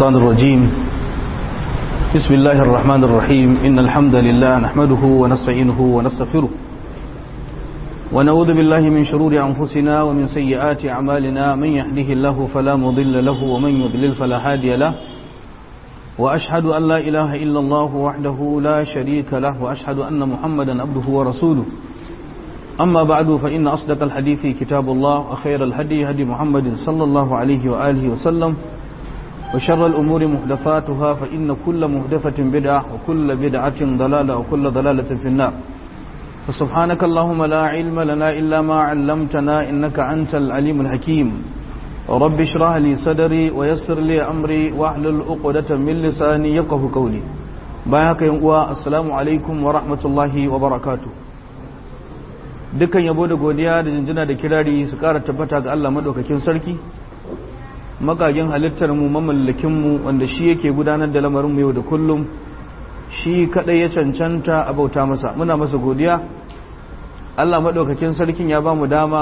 الشيطان الرجيم بسم الله الرحمن الرحيم إن الحمد لله نحمده ونستعينه ونستغفره ونعوذ بالله من شرور أنفسنا ومن سيئات أعمالنا من يهده الله فلا مضل له ومن يضلل فلا هادي له وأشهد أن لا إله إلا الله وحده لا شريك له وأشهد أن محمدا عبده ورسوله أما بعد فإن أصدق الحديث كتاب الله وخير الهدي هدي محمد صلى الله عليه وآله وسلم وشر الأمور محدثاتها فإن كل محدثة بدعة وكل بدعة ضلالة وكل ضلالة في النار فسبحانك اللهم لا علم لنا إلا ما علمتنا إنك أنت العليم الحكيم رب اشرح لي صدري ويسر لي أمري واحلل عقدة من لساني يفقه قولي بايعك يا السلام عليكم ورحمة الله وبركاته dukkan yabo da godiya da jinjina da kirari su kara tabbata ga Allah madaukakin sarki makagin halittar mu mamallakin mu wanda shi yake gudanar da lamarin mu yau da kullum shi kadai ya cancanta a bauta masa muna masa godiya Allah madaukakin sarkin ya ba mu dama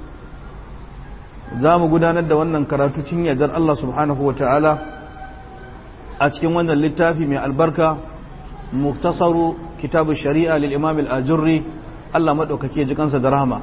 za mu gudanar da wannan karatu cin yardar Allah subhanahu ta'ala a cikin wannan littafi mai albarka muktasaru kitabu shari'a lil imam al-ajurri Allah maɗaukake ji kansa da rahama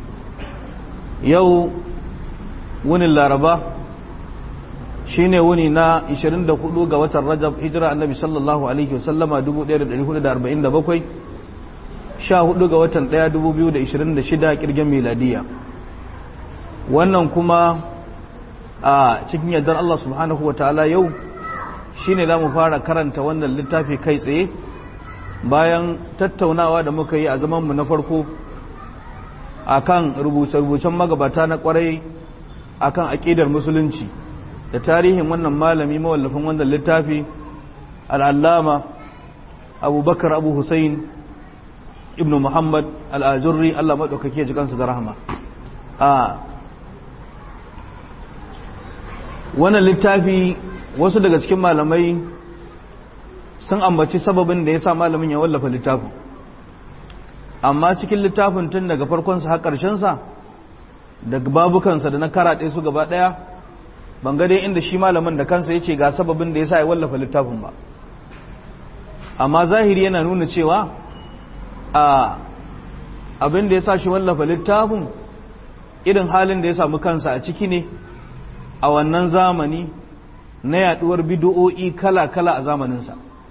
yau wunin laraba shi ne wuni na 24 ga watan rajab hijira annabi sallallahu alaihi wasallama 1447 14 ga watan 1 2026 kirgin miladiya wannan kuma a cikin yardar Allah subhanahu wa ta'ala yau shi ne za mu fara karanta wannan littafi kai tsaye bayan tattaunawa da muka yi a zamanmu na farko akan rubuce-rubucen magabata na kwarai akan aƙidar musulunci da tarihin wannan malami mawallafin wannan littafi al'allama abubakar abu hussein ibn muhammad al'ajurri allah maɗaukake ji kansu da rahama a wannan littafi wasu daga cikin malamai sun ambaci sababin da ya sa malamin ya wallafa littafin amma cikin littafin tun daga farkonsa har ƙarshensa daga babukansa da na karaɗe su gaba ɗaya ban ga dai inda shi malamin da kansa ya ce ga sababin da ya sa ya wallafa littafin ba amma zahiri yana nuna cewa a abin da ya sa shi wallafa littafin irin halin da ya samu kansa a ciki ne a wannan zamani na yaduwar bidiyo'i kala-kala a zamaninsa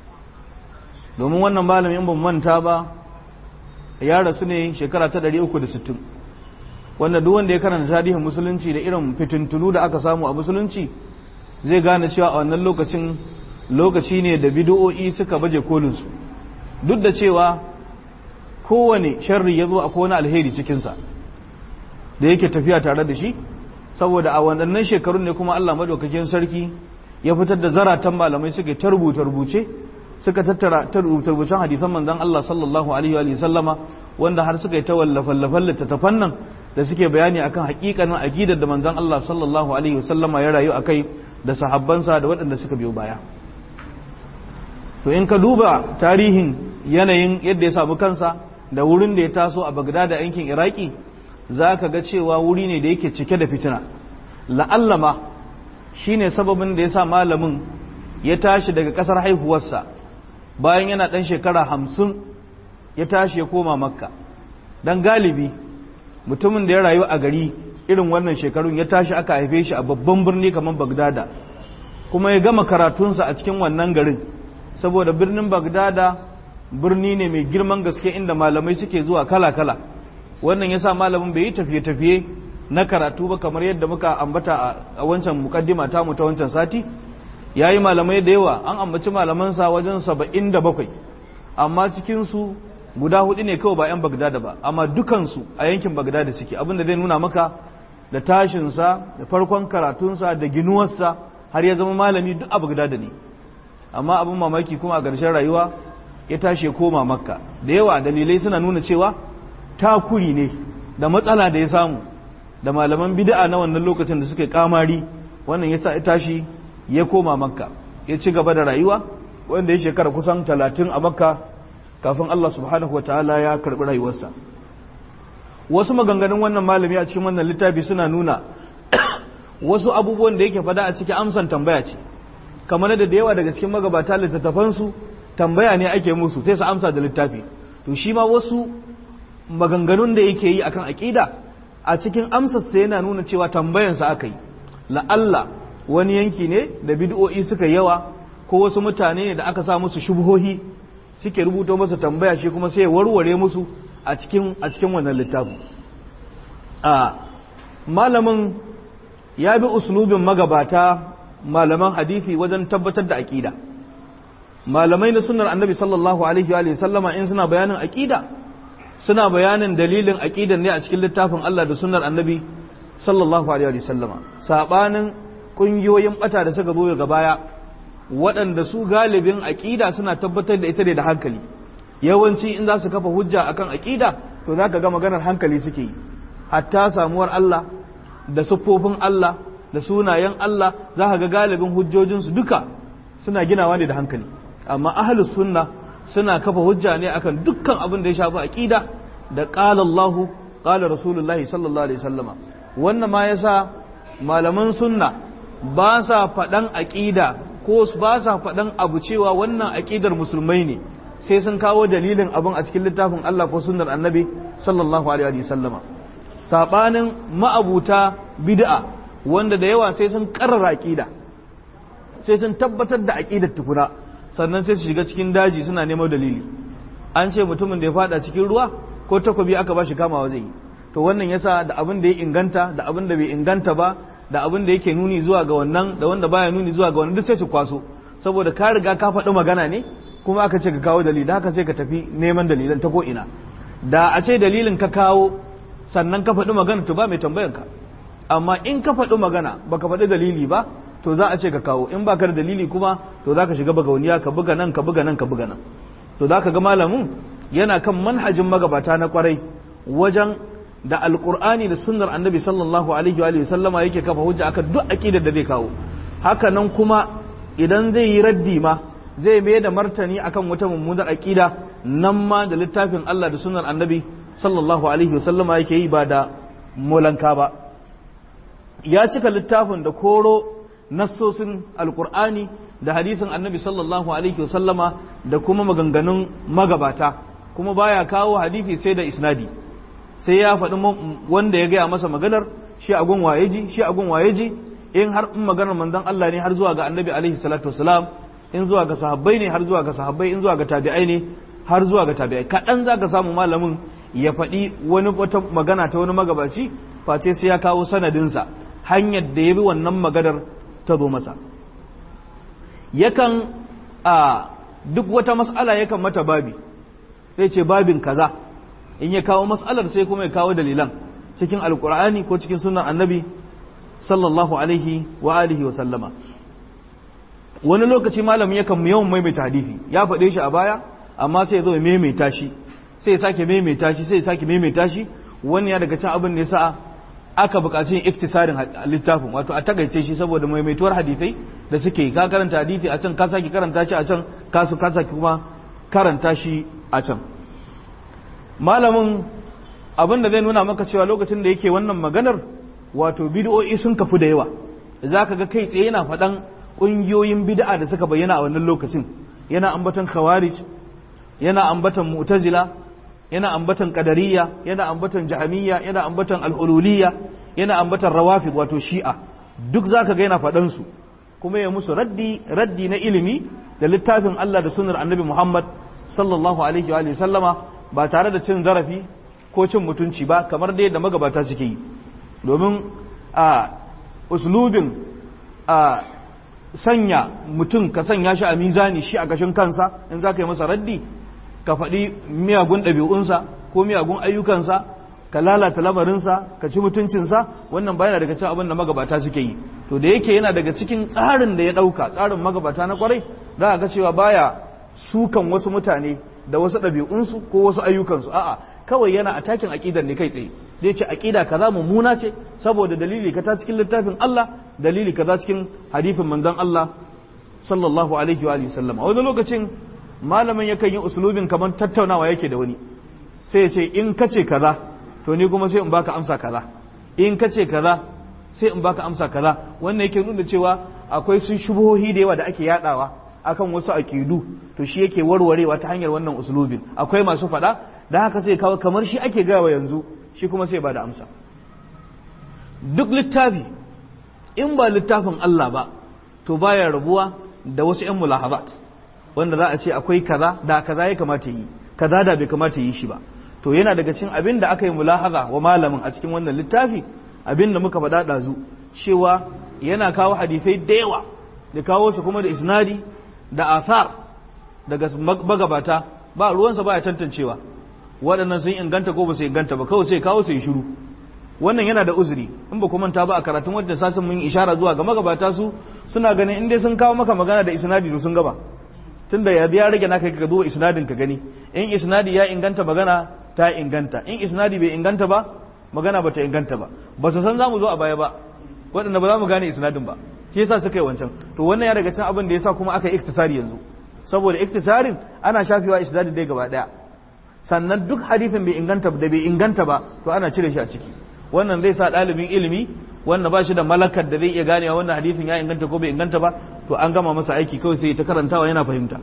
domin wannan malamin ban manta ba ya rasu ne shekara ta 360 wanda duk wanda ya karanta tarihin musulunci da irin fitintunu da aka samu a musulunci zai gane cewa a wannan lokacin lokaci ne da bidiyo'i suka baje kolinsu duk da cewa kowane sharri ya zo a kowane alheri cikinsa da yake tafiya tare da shi saboda a waɗannan shekarun ne kuma allah madaukakin sarki ya fitar da zaratan malamai suke ta rubuce-rubuce suka tattara ta rubuce hadisan manzon Allah sallallahu alaihi wa sallama wanda har suka yi ta wallafan littattafan nan da suke bayani akan hakikanin aqidar da manzon Allah sallallahu alaihi wa sallama ya rayu akai da sahabbansa da waɗanda suka biyo baya to in ka duba tarihin yanayin yadda ya samu kansa da wurin da ya taso a Baghdad da yankin Iraki zaka ga cewa wuri ne da yake cike da fitina la'allama shine sababin da ya sa malamin ya tashi daga ƙasar haihuwarsa bayan yana ɗan shekara hamsin ya tashi ya koma makka don galibi mutumin da ya rayu a gari irin wannan shekarun ya tashi aka haife shi a babban birni kamar bagdada kuma ya gama karatunsa a cikin wannan garin saboda birnin bagdada birni ne mai girman gaske inda malamai suke zuwa kala-kala wannan ya sa malamin bai yi tafiye-tafiye na karatu ba kamar yadda muka ambata a wancan mukaddima ta mu ta wancan sati ya yi malamai da yawa an ambaci malamansa wajen saba'in da bakwai amma cikinsu guda hudu ne kawai ba 'yan bagdada ba amma dukansu a yankin bagdada suke abinda zai nuna maka da tashinsa da farkon karatunsa da ginuwarsa har ya zama malami duk a bagdada ne amma abin mamaki kuma a ƙarshen rayuwa ya tashi ya koma makka da yawa dalilai suna nuna cewa takuri ne da matsala da ya samu da malaman bid'a na wannan lokacin da suka kamari wannan ya sa ya tashi ya koma makka ya ci gaba da rayuwa wanda ya shekara kusan talatin a makka kafin Allah subhanahu wa ta'ala ya karɓi rayuwarsa wasu maganganun wannan malami a cikin wannan littafi suna nuna wasu abubuwan da yake fada a cikin amsan tambaya ce kamar da da yawa daga cikin magabata littattafansu tambaya ne ake musu sai su amsa da littafi to shi ma wasu maganganun da yake yi akan aƙida a cikin amsarsa yana nuna cewa tambayansa aka yi la'alla wani yanki ne da bid'o'i suka yawa ko wasu mutane ne da aka sa musu shubhohi suke rubuto masa tambaya shi kuma sai ya warware musu a cikin a cikin wannan littafin a malamin ya bi uslubin magabata malaman hadisi wajen tabbatar da aqida malamai na sunnar annabi sallallahu alaihi wa sallama in suna bayanin aqida suna bayanin dalilin aqidan ne a cikin littafin Allah da sunnar annabi sallallahu alaihi wa sallama sabanin kungiyoyin bata da suka zo daga baya waɗanda su galibin aqida suna tabbatar da ita ne da hankali yawanci in za su kafa hujja akan aqida to zaka ga maganar hankali suke yi hatta samuwar Allah da siffofin Allah da sunayen Allah za ka ga galibin hujjojinsu duka suna ginawa ne da hankali amma ahlus sunna suna kafa hujja ne akan dukkan abin da ya shafi aqida da qala Allahu qala Rasulullahi sallallahu alaihi wasallama wannan ma yasa malaman sunna ba sa faɗan aqida ko ba sa faɗan abu cewa wannan aqidar musulmai ne sai sun kawo dalilin abin a cikin littafin Allah ko sunnar annabi sallallahu alaihi wasallama sabanin ma'abuta bid'a wanda da yawa sai sun karrara aqida sai sun tabbatar da aqidar tukuna sannan sai su shiga cikin daji suna neman dalili an ce mutumin da ya fada cikin ruwa ko takobi aka bashi kamawa zai yi to wannan yasa da abin da ya inganta da abin da bai inganta ba da abin da yake nuni zuwa ga wannan da wanda baya nuni zuwa ga wannan duk sai su kwaso saboda ka riga ka faɗi magana ne kuma aka ce ka kawo dalili haka sai ka tafi neman dalilan ta ko ina da a ce dalilin ka kawo sannan ka faɗi magana to ba mai tambayan ka amma in ka faɗi magana baka faɗi dalili ba to za a ce ka kawo in baka da dalili kuma to za ka shiga bagauniya ka buga nan ka buga nan ka buga nan to za ka ga malamin yana kan manhajin magabata na kwarai wajen da alkur'ani da sunnar annabi sallallahu alaihi wa sallama yake kafa hujja akan duk aqidar da zai kawo haka nan kuma idan zai yi raddi ma zai mai da martani akan wata mummunar aqida nan ma da littafin Allah da sunnar annabi sallallahu alaihi wa sallama yake yi ba da molanka ba ya cika littafin da koro nassosin alkur'ani da hadisin annabi sallallahu alaihi wa sallama da kuma maganganun magabata kuma baya kawo hadisi sai da isnadi sai ya faɗi wanda ya gaya masa maganar shi a gun waye ji shi a gun waye ji in har in maganar manzon Allah ne har zuwa ga annabi alaihi salatu wasalam in zuwa ga sahabbai ne har zuwa ga sahabbai in zuwa ga tabi'ai ne har zuwa ga tabi'ai kaɗan za ka samu malamin ya faɗi wani wata magana ta wani magabaci face sai ya kawo sanadinsa hanyar da ya bi wannan maganar ta zo masa yakan a duk wata mas'ala yakan mata babi sai ce babin kaza in ya kawo mas'alar sai kuma ya kawo dalilan cikin alkur'ani ko cikin sunan annabi sallallahu alaihi wa alihi wa sallama wani lokaci malam yakan yawan maimaita hadisi ya faɗe shi a baya amma sai ya zo ya maimaita shi sai ya sake maimaita shi sai ya sake maimaita shi wani ya daga cin abin da ya sa aka buƙaci yin iktisarin littafin wato a takaice shi saboda maimaituwar hadisai da suke ka karanta hadisi a can ka sake karanta shi a can ka sake kuma karanta shi a can malamin abin da zai nuna maka cewa lokacin da yake wannan maganar wato bid'o'i sun kafu da yawa za ka ga kai tsaye yana faɗan ƙungiyoyin bid'a da suka bayyana a wannan lokacin yana ambatan khawarij yana ambatan mu'tazila yana ambatan qadariyya yana ambatan jahamiyya yana ambatan al-hululiyya yana ambatan rawafid wato shi'a duk zaka ga yana faɗan su kuma ya musu raddi raddi na ilimi da littafin Allah da sunnar Annabi Muhammad sallallahu alaihi wa sallama ba tare da cin zarafi ko cin mutunci ba kamar dai da magabata suke yi domin a uslubin a sanya mutum ka sanya shi a mizani shi a gashin kansa in za ka yi masa raddi ka faɗi miyagun ɗabi'unsa ko miyagun ayyukansa ka lalata lamarinsa ka ci mutuncinsa wannan ba yana daga cikin abin da magabata suke yi to da yake yana daga cikin tsarin da ya ɗauka tsarin magabata na kwarai za a ga cewa baya sukan wasu mutane da wasu ɗabi'unsu ko wasu ayyukansu a'a kawai yana a takin aƙidar ne kai tsaye da ce aƙida kaza mummuna ce saboda dalili kaza cikin littafin Allah dalili kaza cikin hadifin manzon Allah sallallahu alaihi wa alihi sallama wani lokacin malamin yakan yi usulubin kamar tattaunawa yake da wani sai ya ce in kace kaza to ni kuma sai in baka amsa kaza in kace kaza sai in baka amsa kaza wannan yake nuna cewa akwai sun shubuhohi da yawa da ake yadawa akan wasu aqidu to shi yake warwarewa ta hanyar wannan uslubin akwai masu fada da haka sai kawo kamar shi ake gawa yanzu shi kuma sai ba da amsa duk littafi in ba littafin Allah ba to baya rabuwa da wasu ƴan mulahabat wanda za a ce akwai kaza da kaza ya kamata yi kaza da bai kamata yi shi ba to yana daga cikin abin da aka yi mulahaza wa malamin a cikin wannan littafi abin da muka faɗa ɗazu cewa yana kawo hadisai da yawa da kawo su kuma da isnadi da athar daga magabata ba ruwansa ba ya tantancewa waɗannan sun inganta ko ba su inganta ba kawai sai kawo su yi shiru wannan yana da uzuri in ba manta ba a karatun wadda sasin mun ishara zuwa ga magabata su suna ganin in dai sun kawo maka magana da isnadi to sun gaba tunda ya ya rage naka ka duba isnadin ka gani in isnadi ya inganta magana ta inganta in isnadi bai inganta ba magana ba ta inganta ba ba su san za mu zo a baya ba waɗanda ba za mu gane isnadin ba shi yasa suka yi wancan to wannan ya daga cikin abin da yasa kuma aka yi iktisari yanzu saboda iktisarin ana shafewa isnadin dai gaba daya sannan duk hadithin bai inganta da bai inganta ba to ana cire shi a ciki wannan zai sa ɗalibin ilimi wanda ba shi da malakar da zai iya ganewa wannan hadithin ya inganta ko bai inganta ba to an gama masa aiki kawai sai ta karantawa yana fahimta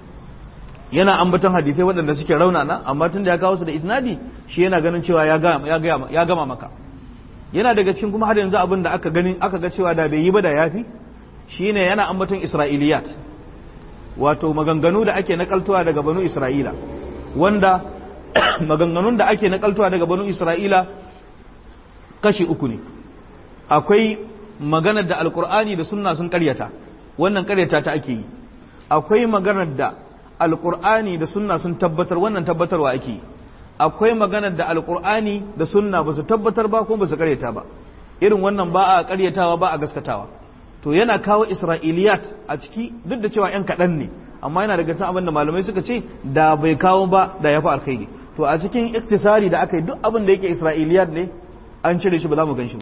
yana ambaton hadithai waɗanda suke raunana amma tun da ya kawo su da isnadi shi yana ganin cewa ya gama maka yana daga cikin kuma har yanzu abin da aka gani aka ga cewa da bai yi ba da yafi shine yana ambaton isra'iliyat wato maganganu da ake nakaltuwa daga banu isra'ila wanda maganganun da ake nakaltuwa daga banu isra'ila kashi uku ne akwai maganar da alkur'ani da sunna sun karyata wannan karyata ta ake yi akwai maganar da alkur'ani da sunna sun tabbatar wannan tabbatarwa ake yi akwai maganar da alkur'ani da sunna ba su tabbatar ba ko ba su karyata ba irin wannan ba a karyatawa ba a gaskatawa to yana kawo isra'iliyat a ciki duk da cewa yan kaɗan ne amma yana daga cikin abin da malamai suka ce da bai kawo ba da ya fi alkhairi to a cikin iktisari da aka yi duk abin da yake isra'iliyat ne an cire shi ba za mu gan shi ba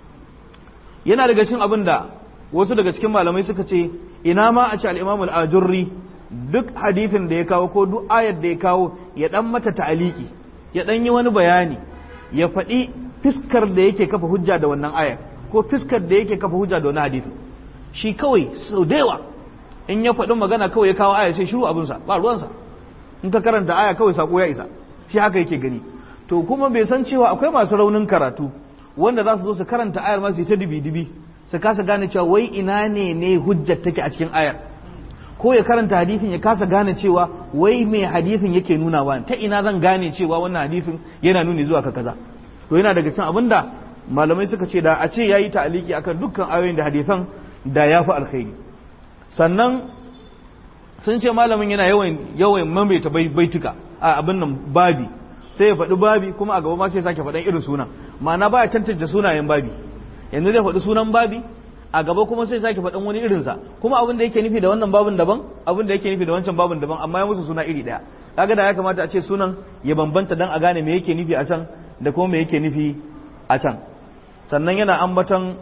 yana daga cikin abin da wasu daga cikin malamai suka ce ina ma a ce al'imamul ajurri duk hadithin da ya kawo ko duk ayar da ya kawo ya dan mata ta'aliki ya dan yi wani bayani ya faɗi fiskar da yake kafa hujja da wannan ayar ko fiskar da yake kafa hujja da wannan hadithin shi kawai sau da yawa in ya faɗi magana kawai ya kawo ayar sai shiru abinsa ba ruwansa in ka karanta aya kawai sako ya isa shi haka yake gani to kuma bai san cewa akwai masu raunin karatu wanda za su zo su karanta ayar ma su ta dibi-dibi su kasa gane cewa wai ina ne ne hujjar take a cikin ayar ko ya karanta hadithin ya kasa gane cewa wai mai hadithin yake nuna wa ta ina zan gane cewa wannan hadithin yana nuni zuwa ka kaza to yana daga cin abinda malamai suka ce da a ce yayi ta'aliki akan dukkan ayoyin da hadithan da ya fi alkhairi sannan sun ce malamin yana yawan yawan mamaita baituka a abin nan babi sai ya faɗi babi kuma a gaba ma sai ya sake faɗan irin sunan ma'ana baya tantance sunayen babi yanzu zai faɗi sunan babi a gaba kuma sai sake faɗin wani irinsa kuma abin da yake nufi da wannan babin daban abin da yake nufi da wancan babin daban amma ya musu suna iri ɗaya kaga da ya kamata a ce sunan ya bambanta dan a gane me yake nufi a can da kuma me yake nufi a can sannan yana ambaton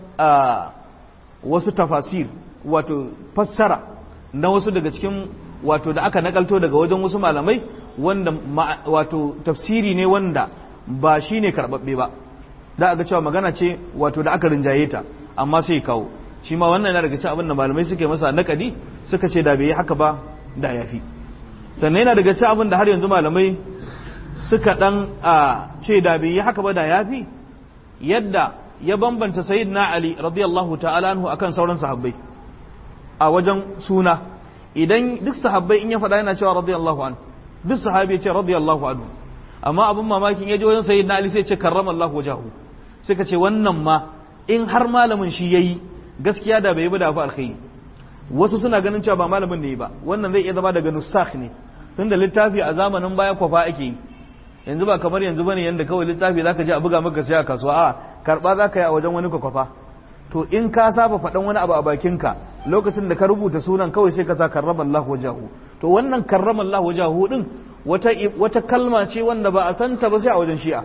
wasu tafasir wato fassara na wasu daga cikin wato da aka nakalto daga wajen wasu malamai wanda wato tafsiri ne wanda ba shine karɓaɓɓe ba da aga cewa magana ce wato da aka rinjaye ta amma sai kawo shi ma wannan yana daga cikin abin da malamai suke masa nakadi suka ce da bai yi haka ba da yafi sannan yana daga cikin abin da har yanzu malamai suka dan a ce da bai yi haka ba da yafi yadda ya bambanta sayyidina ali radiyallahu ta'ala anhu akan sauran sahabbai a wajen suna idan duk sahabbai in ya faɗa yana cewa radiyallahu anhu duk sahabi ya ce radiyallahu anhu amma abin mamakin ya je wajen sayyidina ali sai ya ce karramallahu wajahu suka ce wannan ma in har malamin shi yayi gaskiya da bai yi ba da fa alkhairi wasu suna ganin cewa ba malamin ne ba wannan zai iya zama daga nusakh ne tunda littafi a zamanin baya kwafa ake yi yanzu ba kamar yanzu bane yanda kawai littafi zaka je a buga maka sai a kasuwa a karba zaka yi a wajen wani kwafa to in ka saba faɗan wani abu a bakinka lokacin da ka rubuta sunan kawai sai ka sa karramallahu wajahu to wannan karramallahu wajahu din wata wata kalma ce wanda ba a santa ba sai a wajen shi'a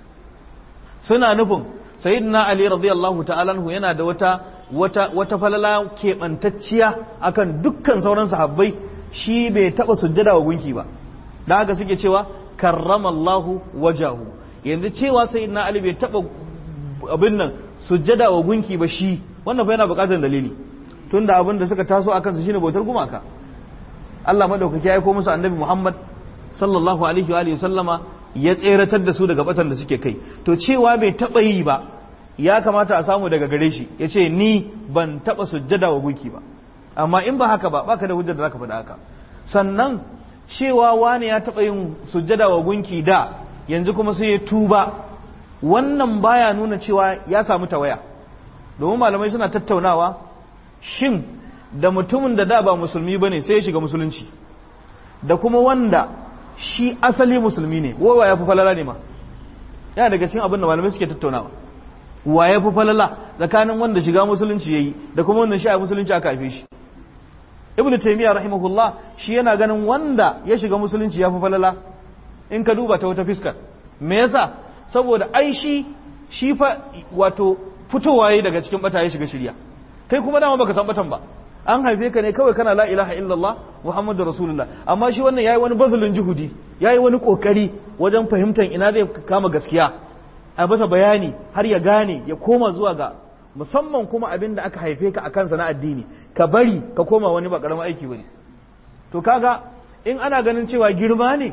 suna nufin sayyidina ali radiyallahu ta'ala anhu yana da wata wata wata falala keɓantacciya akan dukkan sauran sahabbai shi bai taɓa sujjada wa gunki ba da haka suke cewa karramallahu wajahu yanzu cewa sayyidina ali bai taɓa abin nan sujjada wa gunki ba shi wannan fa yana buƙatar dalili tunda abin da suka taso akan su shine bautar gumaka Allah madaukaki ya aiko musu annabi Muhammad sallallahu alaihi wa alihi sallama ya tseratar da su daga batan da suke kai to cewa bai taba yi ba ya kamata a samu daga gare shi yace ni ban taba sujjada wa gunki ba amma in ba haka ba baka da hujjar da zaka faɗa haka sannan cewa wani ya taba yin sujjada wa gunki da yanzu kuma sai ya tuba wannan baya nuna cewa ya samu tawaya domin malamai suna tattaunawa shin da mutumin da da ba musulmi bane sai ya shiga musulunci da kuma wanda shi asali musulmi ne wa ya fi falala ne ma yana daga cikin abin da malamai suke tattaunawa wa ya fi falala tsakanin wanda shiga musulunci yayi da kuma wanda shi a musulunci aka haife shi ibn taymiya rahimahullah shi yana ganin wanda ya shiga musulunci ya fi falala in ka duba ta wata fiskar me yasa saboda ai shi shi fa wato fitowa yayi daga cikin bata ya shiga shirya kai kuma dama baka san batan ba an haife ka ne kawai kana la ilaha illallah muhammadu rasulullah amma shi wannan yayi wani bazulun juhudi yayi wani kokari wajen fahimtar ina zai kama gaskiya a basa bayani har ya gane ya koma zuwa ga musamman kuma abin da aka haife ka a kansa na addini ka bari ka koma wani ba karamin aiki bane to kaga in ana ganin cewa girma ne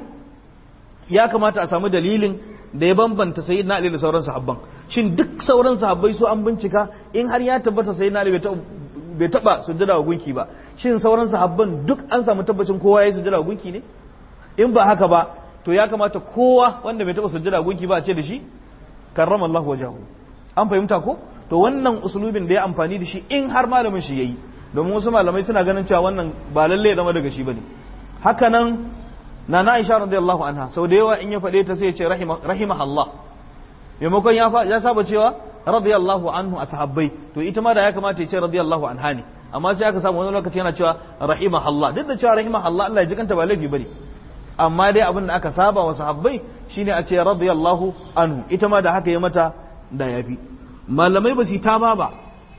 ya kamata a samu dalilin da ya bambanta sayyidina ali da sauran sahabban shin duk sauran sahabbai su an bincika in har ya tabbata sayyidina ali bai taba sujjada wa gunki ba shin sauran sahabban duk an samu tabbacin kowa ya yi sujjada wa gunki ne in ba haka ba to ya kamata kowa wanda bai taba sujjada wa gunki ba a ce da shi karrama Allah wajahu an fahimta ko to wannan usulubin da ya amfani da shi in har malamin shi yayi domin wasu malamai suna ganin cewa wannan ba lalle ya zama daga shi bane haka nan na na Aisha radiyallahu anha sau da yawa in ya faɗe ta sai ya ce rahimah Allah maimakon ya saba cewa radiyallahu anhu a sahabbai to ita ma da ya kamata ya ce radiyallahu anha ne amma sai aka samu wani lokaci yana cewa rahimah Allah duk da cewa rahimah Allah Allah ya ji kanta ba laifi bane amma dai abin da aka saba wa sahabbai shine a ce radiyallahu anhu ita ma da haka ya mata da yafi malamai ba su ta ba ba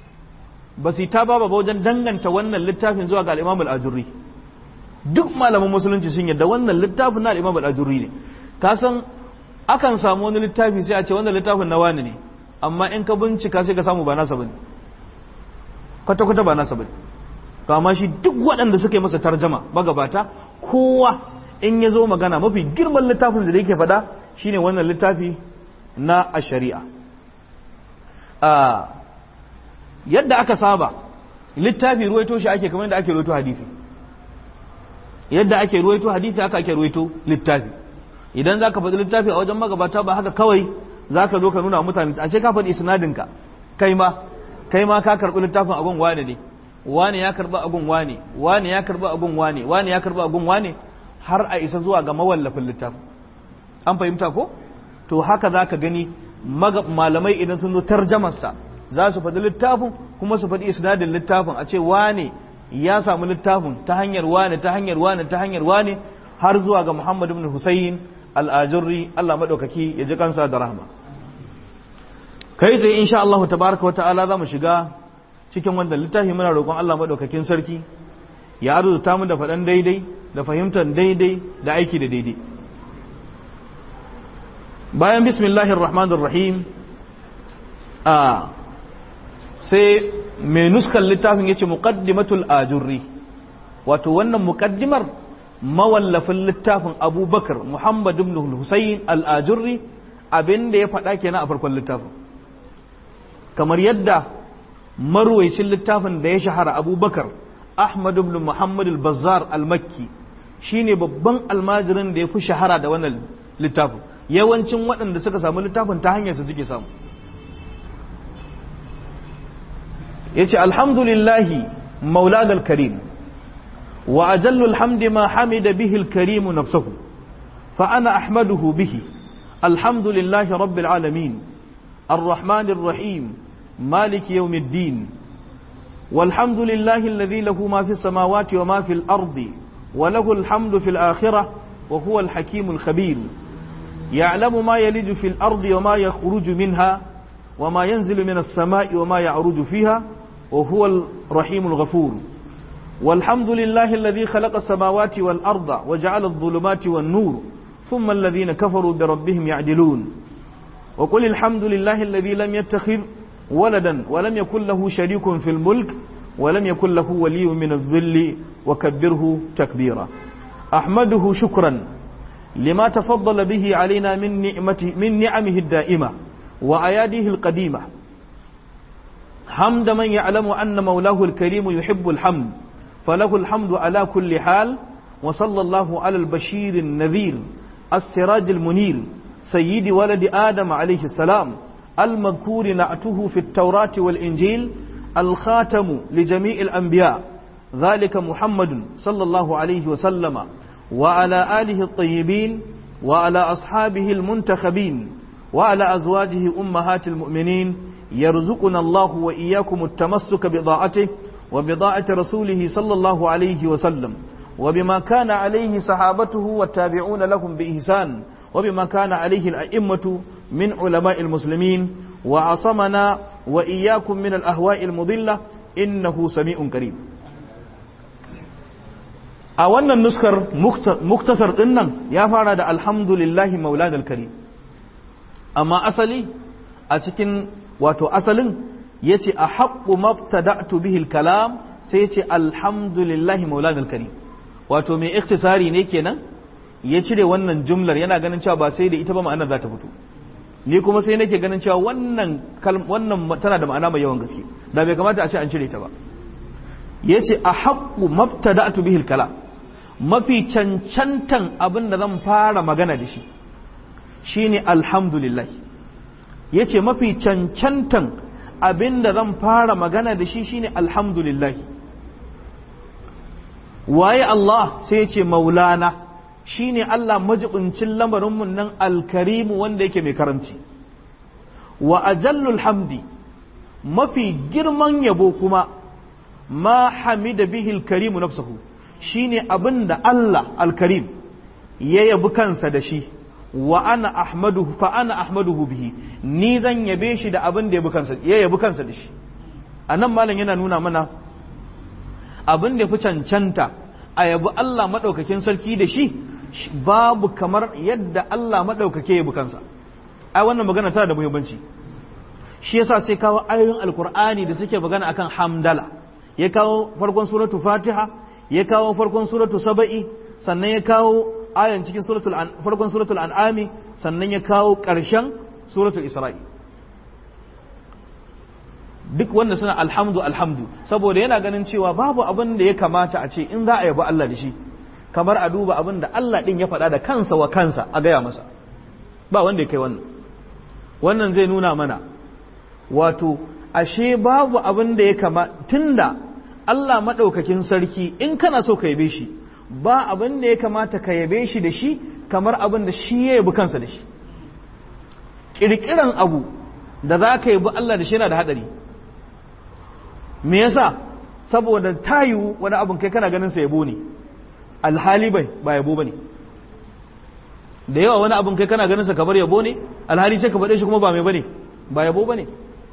ba su ta ba ba wajen danganta wannan littafin zuwa ga al-Imam al-Ajurri duk malaman musulunci sun yadda wannan littafin na al-Imam al-Ajurri ne ka san akan samu wani littafi sai a ce wannan littafin na wani ne amma in ka bincika sai ka samu ba nasa bane kwata kwata ba nasa bane to amma shi duk waɗanda suka yi masa tarjama magabata kowa in ya zo magana mafi girman littafin da yake faɗa shine wannan littafi na a shari'a yadda aka saba littafi ruwaito shi ake kamar yadda ake ruwaito hadisi yadda ake ruwaito hadisi haka ake ruwaito littafi idan za ka faɗi littafi a wajen magabata ba haka kawai za ka zo ka nuna mutane a ce ka faɗi isnadinka kai ma kai ma ka karɓi littafin agun wane ne wane ya karɓi agun wane wane ya karɓi agun wane wane ya karɓi agun wane har a isa zuwa ga mawallafin littafin an fahimta ko to haka za ka gani malamai idan sun zo tarjamarsa za su faɗi littafin kuma su faɗi isnadin littafin a ce wane ya samu littafin ta hanyar wane ta hanyar wane ta hanyar wane har zuwa ga Muhammad ibn Husayn al-Ajurri Allah madaukaki ya ji kansa da rahma kai tsaye insha Allah tabaraka wata'ala za mu shiga cikin wannan littafi muna roƙon Allah madaukakin sarki ya arzuta mu da faɗan daidai da fahimtar daidai da aiki da daidai bayan bismillahir rahmanir rahim a sai mai nuskan littafin yace muqaddimatul ajurri wato wannan muqaddimar mawallafin littafin abubakar muhammad ibn husayn al-ajurri abinda ya faɗa kenan a farkon littafin kamar yadda marwaicin littafin da ya shahara abubakar ahmad ibn muhammad al-bazzar al-makki shine babban almajirin da ya fi shahara da wannan littafin yawancin waɗanda suka samu littafin ta hanyar su suke samu yace alhamdulillahi mauladal karim wa ajallul hamdi ma hamida bihi al-karim nafsuhu fa ana ahmaduhu bihi alhamdulillahi rabbil alamin الرحمن الرحيم مالك يوم الدين والحمد لله الذي له ما في السماوات وما في الأرض وله الحمد في الآخرة وهو الحكيم الخبير يعلم ما يلج في الأرض وما يخرج منها وما ينزل من السماء وما يعرج فيها وهو الرحيم الغفور والحمد لله الذي خلق السماوات والأرض وجعل الظلمات والنور ثم الذين كفروا بربهم يعدلون وقل الحمد لله الذي لم يتخذ ولدا ولم يكن له شريك في الملك ولم يكن له ولي من الذل وكبره تكبيرا أحمده شكرا لما تفضل به علينا من نعمته من نعمه الدائمة وأياده القديمة حمد من يعلم أن مولاه الكريم يحب الحمد فله الحمد على كل حال وصلى الله على البشير النذير السراج المنير سيد ولد آدم عليه السلام المذكور نعته في التوراة والإنجيل الخاتم لجميع الأنبياء ذلك محمد صلى الله عليه وسلم وعلى آله الطيبين وعلى أصحابه المنتخبين وعلى أزواجه أمهات المؤمنين يرزقنا الله وإياكم التمسك بضاعته وبضاعة رسوله صلى الله عليه وسلم وبما كان عليه صحابته والتابعون لهم بإحسان وبما كان عليه الأئمة من علماء المسلمين وعصمنا وإياكم من الأهواء المضلة إنه سميع قريب a wannan nuskar muktasar dinnan ya fara da alhamdulillahi maulanal karim amma asali a cikin wato asalin ya ce a haƙƙu mabtada'tu bihil kalam sai ya ce alhamdulillahi maulanal karim wato mai iktisari ne kenan ya cire wannan jumlar yana ganin cewa ba sai da ita ba ma'anar za ta fito ni kuma sai nake ganin cewa wannan wannan tana da ma'ana mai yawan gaske da bai kamata a ce an cire ta ba yace a haqqu mabtada'tu bihil kalam mafi cancantan abin da zan fara magana da shi shine alhamdulillah yace mafi cancantan abin da zan fara magana da shi shine alhamdulillah waye Allah sai yace maulana shine Allah majibincin lamarinmu nan alkarimu wanda yake mai karanci wa ajallul hamdi mafi girman yabo kuma ma hamida bihi alkarimu nafsuhu shine abin da Allah alkarim ya yabi kansa da shi wa ana ahmaduhu fa ana ahmaduhu bihi ni zan yabe shi da abin da ya yabi kansa da shi anan malam yana nuna mana abin da ya fi cancanta a yabi Allah maɗaukakin sarki da shi babu kamar yadda Allah maɗaukake ya kansa ai wannan magana tana da muhimmanci shi yasa sai kawo ayoyin alkur'ani da suke magana akan hamdala ya kawo farkon suratu fatiha ya kawo farkon suratu saba'i sannan ya kawo ayan cikin suratul farkon suratul an'ami sannan ya kawo ƙarshen suratul isra'i duk wanda suna alhamdu alhamdu saboda yana ganin cewa babu abin da ya kamata a ce in za a yabi Allah da shi kamar a duba abin da Allah ɗin ya faɗa da kansa wa kansa a gaya masa ba wanda ya kai wannan wannan zai nuna mana wato ashe babu abin da ya kama tunda Allah maɗaukakin sarki in kana so ka yabe shi ba abin da ya kamata ka yabe shi da shi kamar abin da shi ya yabi kansa da shi ƙirƙiran abu da za ka yabi Allah da shi yana da haɗari me yasa saboda tayu wani abin kai kana ganin sa yabo ne alhali bai ba yabo bane da yawa wani abin kai kana ganin sa kamar yabo ne alhali sai ka faɗe shi kuma ba mai bane ba yabo bane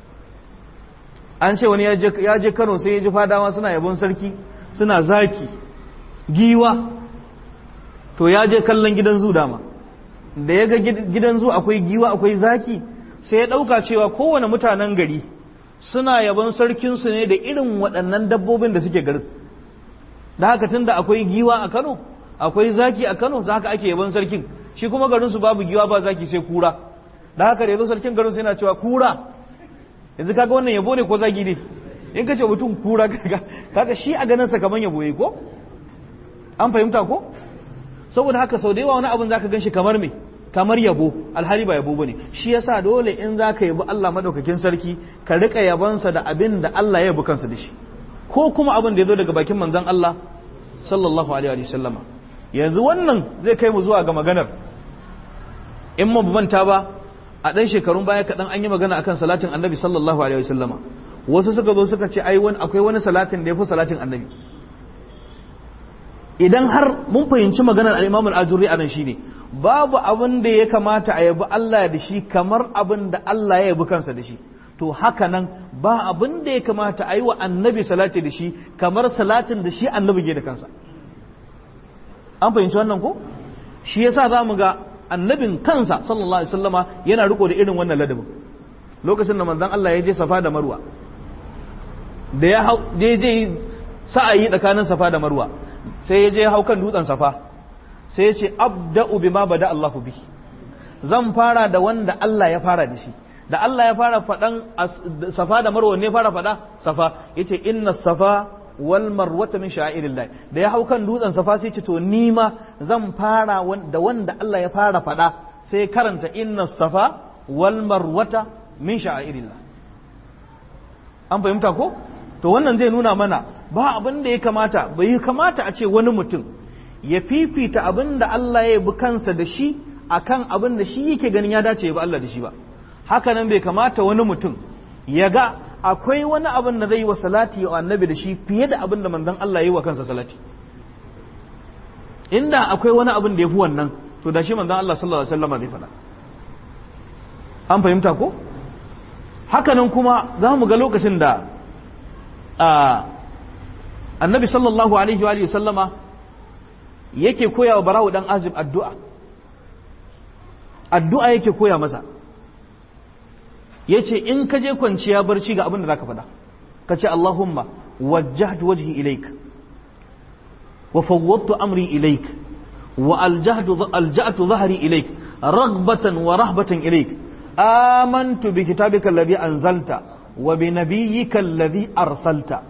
an ce wani ya je Kano sai ya ji fadawa suna yabon sarki suna zaki giwa to ya je kallon gidan zu dama da ya ga gidan zu akwai giwa akwai zaki sai ya ɗauka cewa kowane mutanen gari suna yabon sarkinsu ne da irin waɗannan dabbobin da suke garin da haka tun da akwai giwa a Kano akwai zaki a Kano za haka ake yabon sarkin shi kuma garinsu babu giwa ba zaki sai kura da haka da yazo sarkin garinsu yana cewa kura yanzu kaga wannan yabo ne ko zagi ne in ka ce mutum kura kaga shi a ganin sa kaman yabo yayi ko an fahimta ko saboda haka sau da yawa wani abin zaka ganshi kamar me kamar yabo alhali ba yabo bane shi yasa dole in zaka yabi Allah madaukakin sarki ka rika yabansa da abin da Allah ya yabi kansa da shi ko kuma abin da ya zo daga bakin manzon Allah sallallahu alaihi wa sallama yanzu wannan zai kai mu zuwa ga maganar in mu manta ba a ɗan shekarun baya kaɗan an yi magana akan salatin annabi sallallahu alaihi wa sallama wasu suka zo suka ce ai wani akwai wani salatin da ya fi salatin annabi idan har mun fahimci maganar al-imam al-ajuri anan shine babu abin da ya kamata a yabi Allah da shi kamar abin da Allah ya yabi kansa da shi to haka nan ba abin da ya kamata a yi wa annabi salati da shi kamar salatin da shi annabi ke da kansa an fahimci wannan ko shi yasa za mu ga annabin kansa sallallahu alaihi wasallama yana riko da irin wannan ladabin lokacin da manzon Allah ya je safa da marwa da ya hau da ya je sa'ayi tsakanin safa da marwa sai ya je hau kan dutsen safa sai ya ce abda'u bima bada Allahu bi zan fara da wanda Allah ya fara da shi da Allah ya fara faɗan safa da marwa ne fara faɗa safa yace inna safa wal marwata min sha'irillah da ya hau kan dutsen safa sai ce to ni ma zan fara da wanda Allah ya fara faɗa sai karanta inna safa wal marwata min sha'irillah an fahimta ko to wannan zai nuna mana ba abin da ya kamata bai kamata a ce wani mutum ya fifita abin da Allah ya bi kansa da shi akan abin da shi yake ganin ya dace ya bi Allah da shi ba haka nan bai kamata wani mutum ya ga akwai wani abin da zai yi wa salati wa annabi da shi fiye da abin da manzon Allah ya yi wa kansa salati inda akwai wani abin da ya fi wannan to da shi manzon Allah sallallahu alaihi wasallam zai faɗa an fahimta ko haka nan kuma za mu ga lokacin da annabi sallallahu alaihi wa sallama yake koya wa barawu dan azib addu'a addu'a yake koya masa yace in ka je kwanciya barci ga abin da zaka faɗa ka ce Allahumma wajjahtu wajhi ilaik wa fawwadtu amri ilaik wa aljahtu alja'tu dhahri ilaik raghbatan wa rahbatan ilaik amantu bi kitabika alladhi anzalta wa bi nabiyyika alladhi arsalta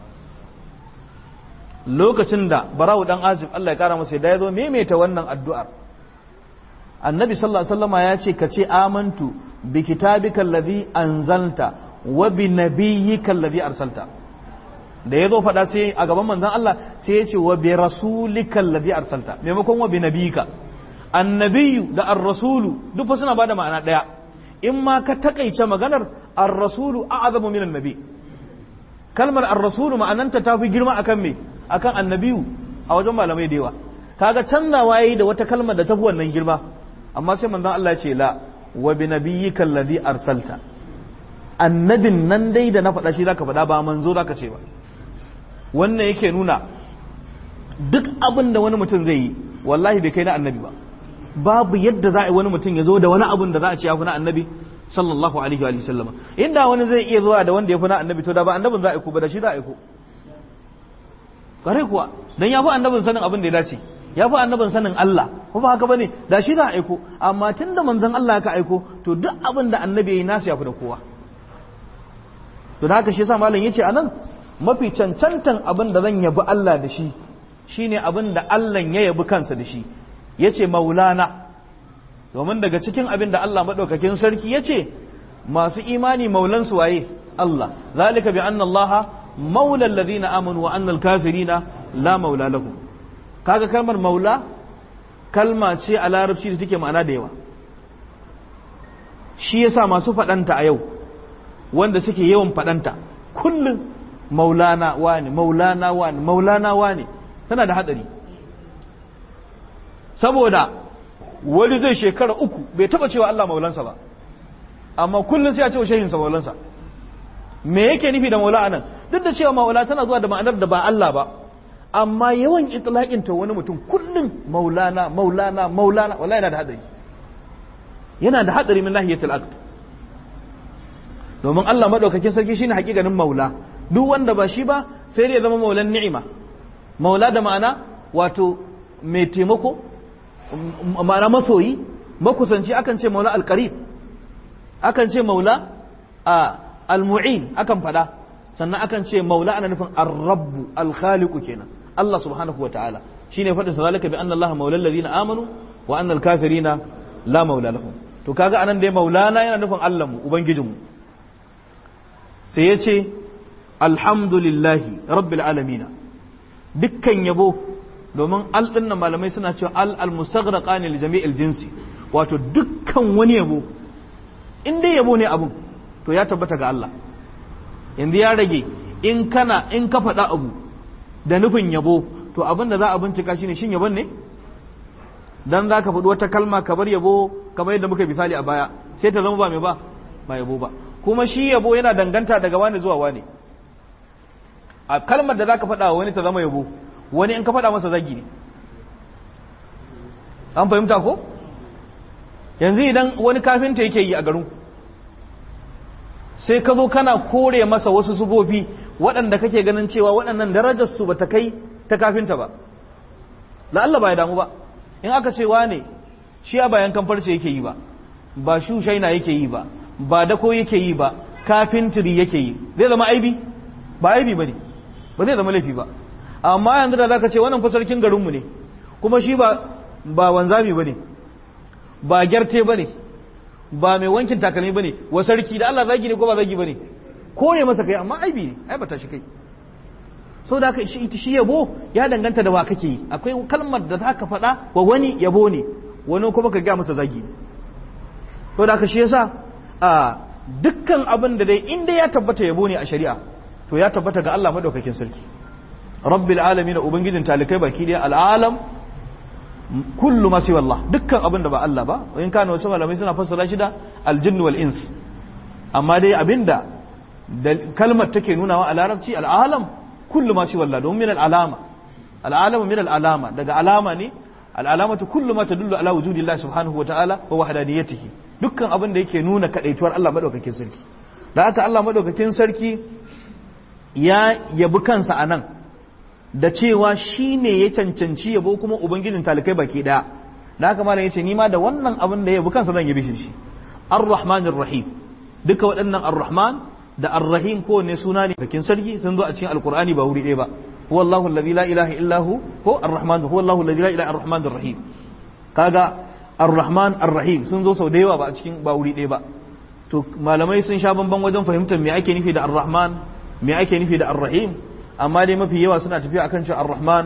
lokacin da barawu dan azib Allah ya kara masa da yazo maimaita wannan addu'ar annabi sallallahu alaihi wasallama ya ce ka ce amantu bi kitabika alladhi anzalta wa bi nabiyyika alladhi arsalta da yazo faɗa sai a gaban manzon Allah sai ya ce wa bi rasulika alladhi arsalta maimakon wa bi nabiyyika annabiyyu da ar-rasulu duk fa suna bada ma'ana daya in ma ka takaice maganar ar-rasulu a'zamu min annabi kalmar ar-rasulu ma'ananta ta fi girma akan me akan annabiyu a wajen malamai da yawa kaga canzawa yayi da wata kalmar da ta fi wannan girma amma sai manzon Allah ya ce la wa bi nabiyyika alladhi arsalta annabin nan dai da na faɗa shi zaka faɗa ba manzo zaka ce ba wannan yake nuna duk abin da wani mutum zai yi wallahi bai kai na annabi ba babu yadda za a yi wani mutum ya zo da wani abun da za a ce ya fi na annabi sallallahu alaihi wa sallam inda wani zai iya zuwa da wanda ya fi na annabi to da ba annabin za a aiko ba da shi za a aiko kare kuwa dan ya fi annabin sanin abin da ya dace ya fi annabin sanin Allah ko ba haka bane da shi za a aiko amma tunda manzon Allah ka aiko to duk abin da annabi yayi nasu ya fi da kowa to da haka shi yasa malam yace anan mafi cancantan abin da zan yabi Allah da shi shine abin da Allah ya yabi kansa da shi yace maulana domin daga cikin abin da Allah madaukakin sarki yace masu imani maulansu waye Allah zalika bi anna Allah maula alladhina amanu wa anna al-kafirina la maula lahum kaga kalmar maula kalma ce a larabci da take ma'ana da yawa shi yasa masu fadanta a yau wanda suke yawan fadanta kullum maulana wani maulana wani maulana wani tana da hadari saboda wani zai shekara uku bai taba cewa Allah maulansa ba amma kullum sai ya ce wa shehinsa maulansa me yake nufi da maula anan duk da cewa maula tana zuwa da ma'anar da ba Allah ba amma yawan itlaqin ta wani mutum kullum maulana maulana maulana wallahi yana da hadari yana da hadari min nahiyatul aqd domin Allah madaukakin sarki shine hakikanin maula duk wanda ba shi ba sai dai ya zama maulan ni'ima maula da ma'ana wato mai taimako ma'ana masoyi makusanci akan ce maula alqarib akan ce maula a almu'in akan fada sannan akan ce maula ana nufin ar-rabbu al-khaliqu kenan Allah subhanahu wataala shine fadin sa zalika bi anna Allah maula alladhina amanu wa anna al-kafirina la maula lahum to kaga anan dai maulana yana nufin Allah mu ubangijin mu sai yace alhamdulillahi rabbil alamin dukkan yabo domin al dinnan malamai suna cewa al al-mustaghraqa li jami'il jinsi wato dukkan wani yabo in dai yabo ne abun to ya tabbata ga Allah yanzu ya rage in kana in ka faɗa abu da nufin yabo to abin da za a bincika shine shin yabon ne dan za ka faɗi wata kalma ka bar yabo kamar yadda muka misali a baya sai ta zama ba mai ba ba yabo ba kuma shi yabo yana danganta daga wani zuwa wani a kalmar da za ka faɗa wani ta zama yabo wani in ka faɗa masa zagi ne an fahimta ko yanzu idan wani kafinta yake yi a garin sai ka zo kana kore masa wasu sufofi waɗanda kake ganin cewa waɗannan darajarsu ba ta kai ta kafinta ba la'alla ba ya damu ba in aka ce wane shi a bayan kamfarce yake yi ba ba shushaina yake yi ba ba dako yake yi ba kafintiri yake yi zai zama aibi ba aibi ba ne ba zai zama laifi ba amma yanzu da za ka ce wannan fasarkin garinmu ne kuma shi ba ba wanzami ba ne ba gyarte ba ne ba mai wankin takalmi ba ne wa sarki da Allah zagi ne ko ba zagi ba ne kore masa kai amma aibi ne ai bata shi kai so da ka shi shi yabo ya danganta da wa kake yi akwai kalmar da zaka faɗa wa wani yabo ne wani kuma ka ga masa zagi so da ka shi yasa a dukkan abin da dai inda ya tabbata yabo ne a shari'a to ya tabbata ga Allah madaukakin sarki rabbil alamin ubangijin talikai baki daya al'alam kullu ma siwa Allah dukkan abin da ba Allah ba in kana wasu malamai suna fassara shi da aljinn wal ins amma dai abinda da kalmar take nuna wa a larabci al'alam kullu ma siwa Allah don min al'alama al'alamu min al'alama daga alama ne al'alamatu kullu ma tadullu ala wujudillah subhanahu wa ta'ala wa wahdaniyatihi dukkan abin da yake nuna kadaituwar Allah madaukakin sarki da haka Allah madaukakin sarki ya yabi kansa anan da cewa shi ne ya cancanci yabo kuma ubangijin talikai baki daya da haka malam yace ni ma da wannan abin da ya yabi kansa zan yabi shi ar-rahmanir rahim duka waɗannan ar-rahman da ar-rahim ko ne suna ne kakin sarki sun zo a cikin alqur'ani ba wuri ɗaya ba huwa Allahu alladhi la ilaha illa hu ko ar-rahman huwa Allahu alladhi la ilaha ar-rahman ar-rahim kaga ar-rahman ar-rahim sun zo sau da yawa ba a cikin ba wuri ɗaya ba to malamai sun sha bamban wajen fahimtar me ake nufi da ar-rahman me ake nufi da ar-rahim amma dai mafi yawa suna tafiya akan cewa ar-rahman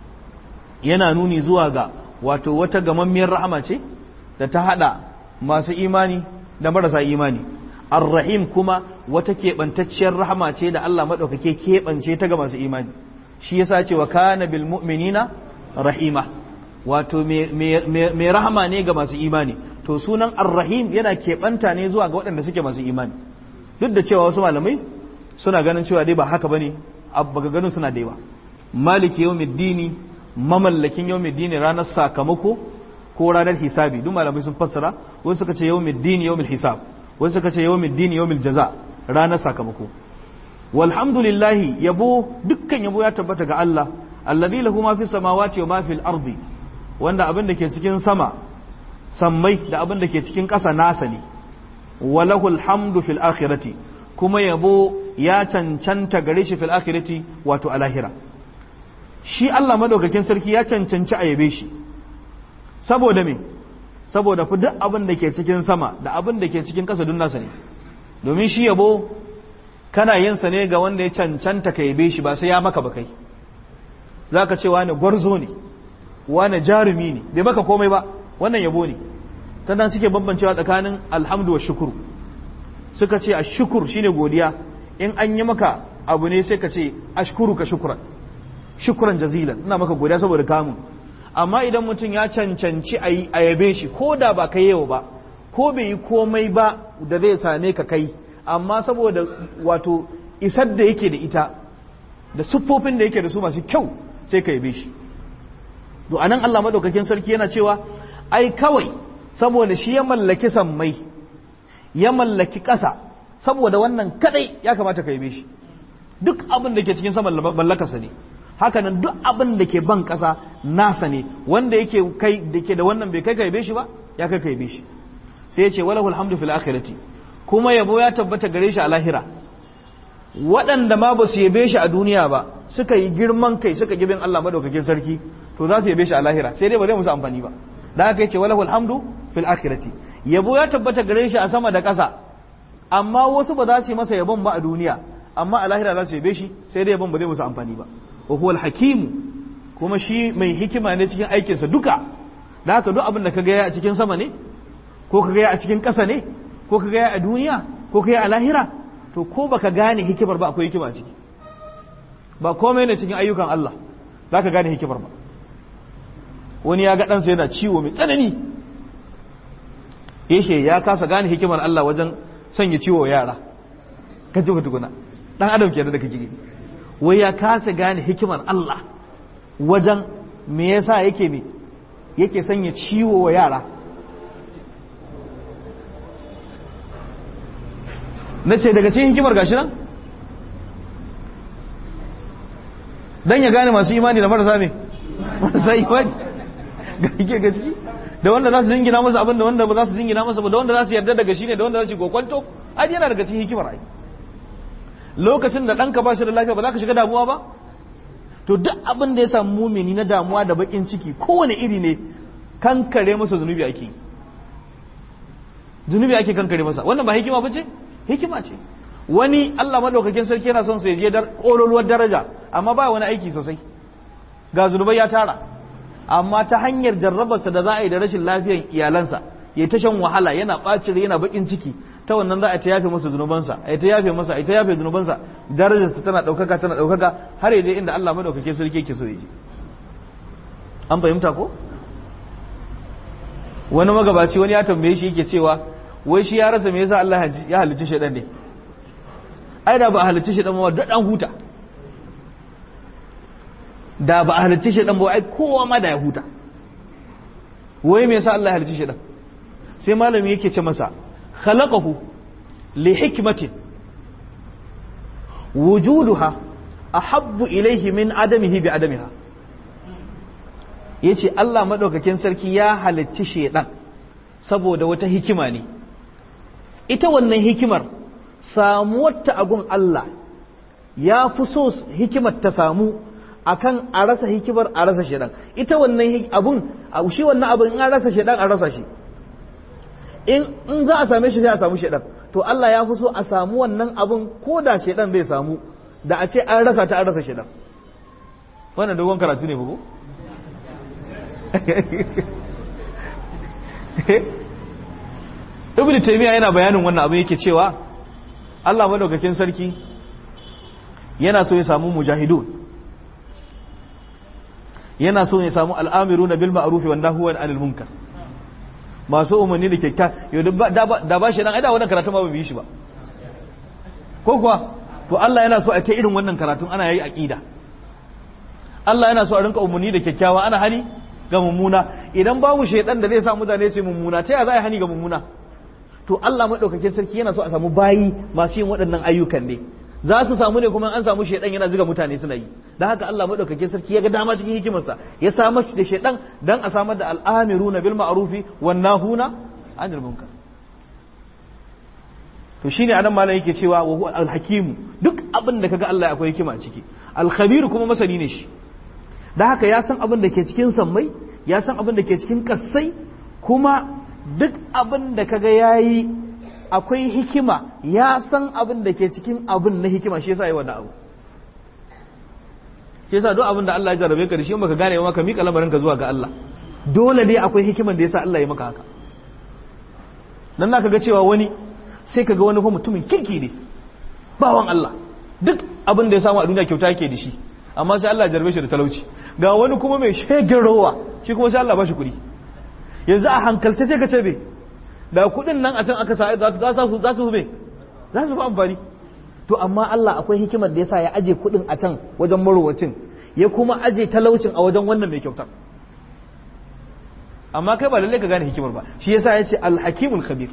yana nuni zuwa ga wato wata gamammiyar rahama ce da ta hada masu imani da marasa imani ar-rahim kuma wata keɓantacciyar rahama ce da Allah maɗaukake keɓance ta ga masu imani shi yasa ce wa kana bil mu'minina rahima wato mai rahama ne ga masu imani to sunan ar-rahim yana keɓanta ne zuwa ga waɗanda suke masu imani duk da cewa wasu malamai suna ganin cewa dai ba haka bane abba ganin suna da yawa maliki yawmiddini mamallakin yawmiddini ranar sakamako ko ranar hisabi duk malamai sun fassara wasu suka ce yawmiddini yawmil hisab wasu suka ce yawmiddini yawmil jaza ranar sakamako walhamdulillahi yabo dukkan yabo ya tabbata ga Allah alladhi lahu ma fi samawati wa ma fil ardi wanda abin da ke cikin sama sammai da abin da ke cikin ƙasa nasa ne walahul hamdu fil akhirati kuma yabo ya cancanta gare shi fil akhirati wato a lahira shi Allah madaukakin sarki ya cancanci a yabe shi saboda me saboda fi duk abin da ke cikin sama da abin da ke cikin ƙasa dun nasa ne domin shi yabo kana yin sa ne ga wanda ya cancanta ka yabe shi ba sai ya maka ba kai zaka ce wani gwarzo ne wani jarumi ne bai maka komai ba wannan yabo ne ta nan suke bambancewa tsakanin alhamdu wa shukuru suka ce a shukur shine godiya in an yi maka abu ne sai ka ce ashkuru ka shukuran shukuran jazilan ina maka godiya saboda kamun amma idan mutum ya cancanci a yabe shi ko da ba kai yau ba ko bai yi komai ba da zai same ka kai amma saboda wato isar da yake da ita da siffofin da yake da su masu kyau sai ka yabe shi to anan Allah madaukakin sarki yana cewa ai kawai saboda shi ya mallaki sammai ya mallaki ƙasa saboda wannan kadai ya kamata ka yabe shi duk abin da ke cikin sama mallakarsa ne hakanan duk abin da ke ban ƙasa nasa ne wanda yake kai da ke da wannan bai kai ka yabe shi ba ya kai ka yabe shi sai ya ce walahul hamdu fil akhirati kuma yabo ya tabbata gare shi a lahira waɗanda ma ba su yabe shi a duniya ba suka yi girman kai suka gibin Allah madaukakin sarki to za su yabe shi a lahira sai dai ba zai musu amfani ba da haka yace walahul hamdu fil akhirati yabo ya tabbata gare shi a sama da ƙasa amma wasu ba za su yi masa yabon ba a duniya amma a lahira za su yabe shi sai dai yabon ba zai musu amfani ba wa huwal hakimu kuma shi mai hikima ne cikin aikinsa duka da haka duk abin da ka gaya a cikin sama ne ko ka gaya a cikin ƙasa ne ko ka gaya a duniya ko ka gaya a lahira to ko baka gane hikimar ba akwai hikima a ciki ba komai ne cikin ayyukan Allah za ka gane hikimar ba wani ya ga ɗansa yana ciwo mai tsanani yake ya kasa gane hikimar Allah wajen sanya ciwo yara ka ji tukuna ɗan adam kenan da kake gani wai ya kasa gane hikimar Allah wajen me yasa yake me yake sanya ciwo wa yara na ce daga cikin hikimar gashi nan dan ya gane masu imani da marasa me marasa imani ga yake ga ciki da wanda za su zingina masa abin da wanda ba za su zingina masa ba da wanda za su yarda daga shi ne da wanda za su kokwanto ai yana daga cikin hikimar ai lokacin da ɗanka ba shi da lafiya ba za ka shiga damuwa ba to duk abin da ya samu mumini na damuwa da bakin ciki kowane iri ne kankare masa zunubi ake yi zunubi ake kankare masa wannan ba hikima ba ce hikima ce wani Allah madaukakin sarki yana son sa je kololuwar daraja amma ba wani aiki sosai ga zunubai ya tara amma ta hanyar jarrabarsa da za a yi da rashin lafiyar iyalansa ya ta shan wahala yana ɓacin yana bakin ciki ta wannan za a ta yafe masa zunubansa a ta yafe masa a ta yafe zunubansa darajarsa tana ɗaukaka tana ɗaukaka har ya je inda Allah madaukakin sarki yake so ya je an fahimta ko wani magabaci wani ya tambaye shi yake cewa wai shi ya rasa me yasa Allah ya halicci shaidan ne ai da ba a halicci shaidan ba duk an huta da ba a halicci shaidan ba ai kowa ma da ya huta wai me yasa Allah ya halicci shaidan sai malami yake ce masa khalaqahu li hikmatin wujuduha ahabbu ilayhi min adamihi bi adamiha yace Allah madaukakin sarki ya halicci shaidan saboda wata hikima ne ita wannan hikimar samuwarta a gun Allah ya fi so hikimar ta samu akan a rasa hikimar a rasa shaidan ita wannan abun shi wannan abun in an rasa shaidan an rasa shi in za a same shi sai a samu shaidan to Allah ya fi so a samu wannan abun ko da shaidan zai samu da a ce an rasa ta an rasa shaidan wannan dogon karatu ne bugu ibn taymiya yana bayanin wannan abin yake cewa Allah madaukakin sarki yana so ya samu mujahidun yana so ya samu al'amiruna bil ma'ruf wa nahyu anil munkar masu umarni da kyakkya yau da ba shi dan aida wannan karatu ma ba bi shi ba ko kuwa to Allah yana so a ta irin wannan karatun ana yayi aqida Allah yana so a rinka umarni da kyakkyawa ana hani ga mummuna idan babu shaidan da zai sa mutane su mummuna ta ya za a hani ga mummuna to Allah madaukakin sarki yana so a samu bayi masu yin waɗannan ayyukan ne za su samu ne kuma an samu shaidan yana zuga mutane suna yi dan haka Allah madaukakin sarki ya ga dama cikin hikimarsa ya samar da shaidan dan a samar da al'amiruna bil ma'rufi wan nahuna anil munkar to shine anan malam yake cewa wa huwa al-hakim duk abin da kaga Allah akwai hikima a ciki al-khabir kuma masani ne shi da haka ya san abin da ke cikin sammai ya san abin da ke cikin kassai kuma duk abin da kaga yayi akwai hikima ya san abin da ke cikin abin na hikima shi yasa yi wannan abu shi yasa duk abin da Allah ya jarabe ka da shi in baka gane ba ka mika lamarin ka zuwa ga Allah dole ne akwai hikiman da yasa Allah ya maka haka dan naka ga cewa wani sai kaga wani fa mutumin kirki ne bawan Allah duk abin da ya samu a duniya kyauta yake da shi amma sai Allah jarbe shi da talauci ga wani kuma mai shegin rowa shi kuma sai Allah ba shi kuɗi yanzu a hankalce sai ka ce be da kuɗin nan a can aka sa za su be za su fi amfani to amma Allah akwai hikimar da yasa ya aje kuɗin a can wajen marowacin ya kuma aje talaucin a wajen wannan mai kyautar amma kai ba lalle ka gane hikimar ba shi yasa ya ce alhakimul khabir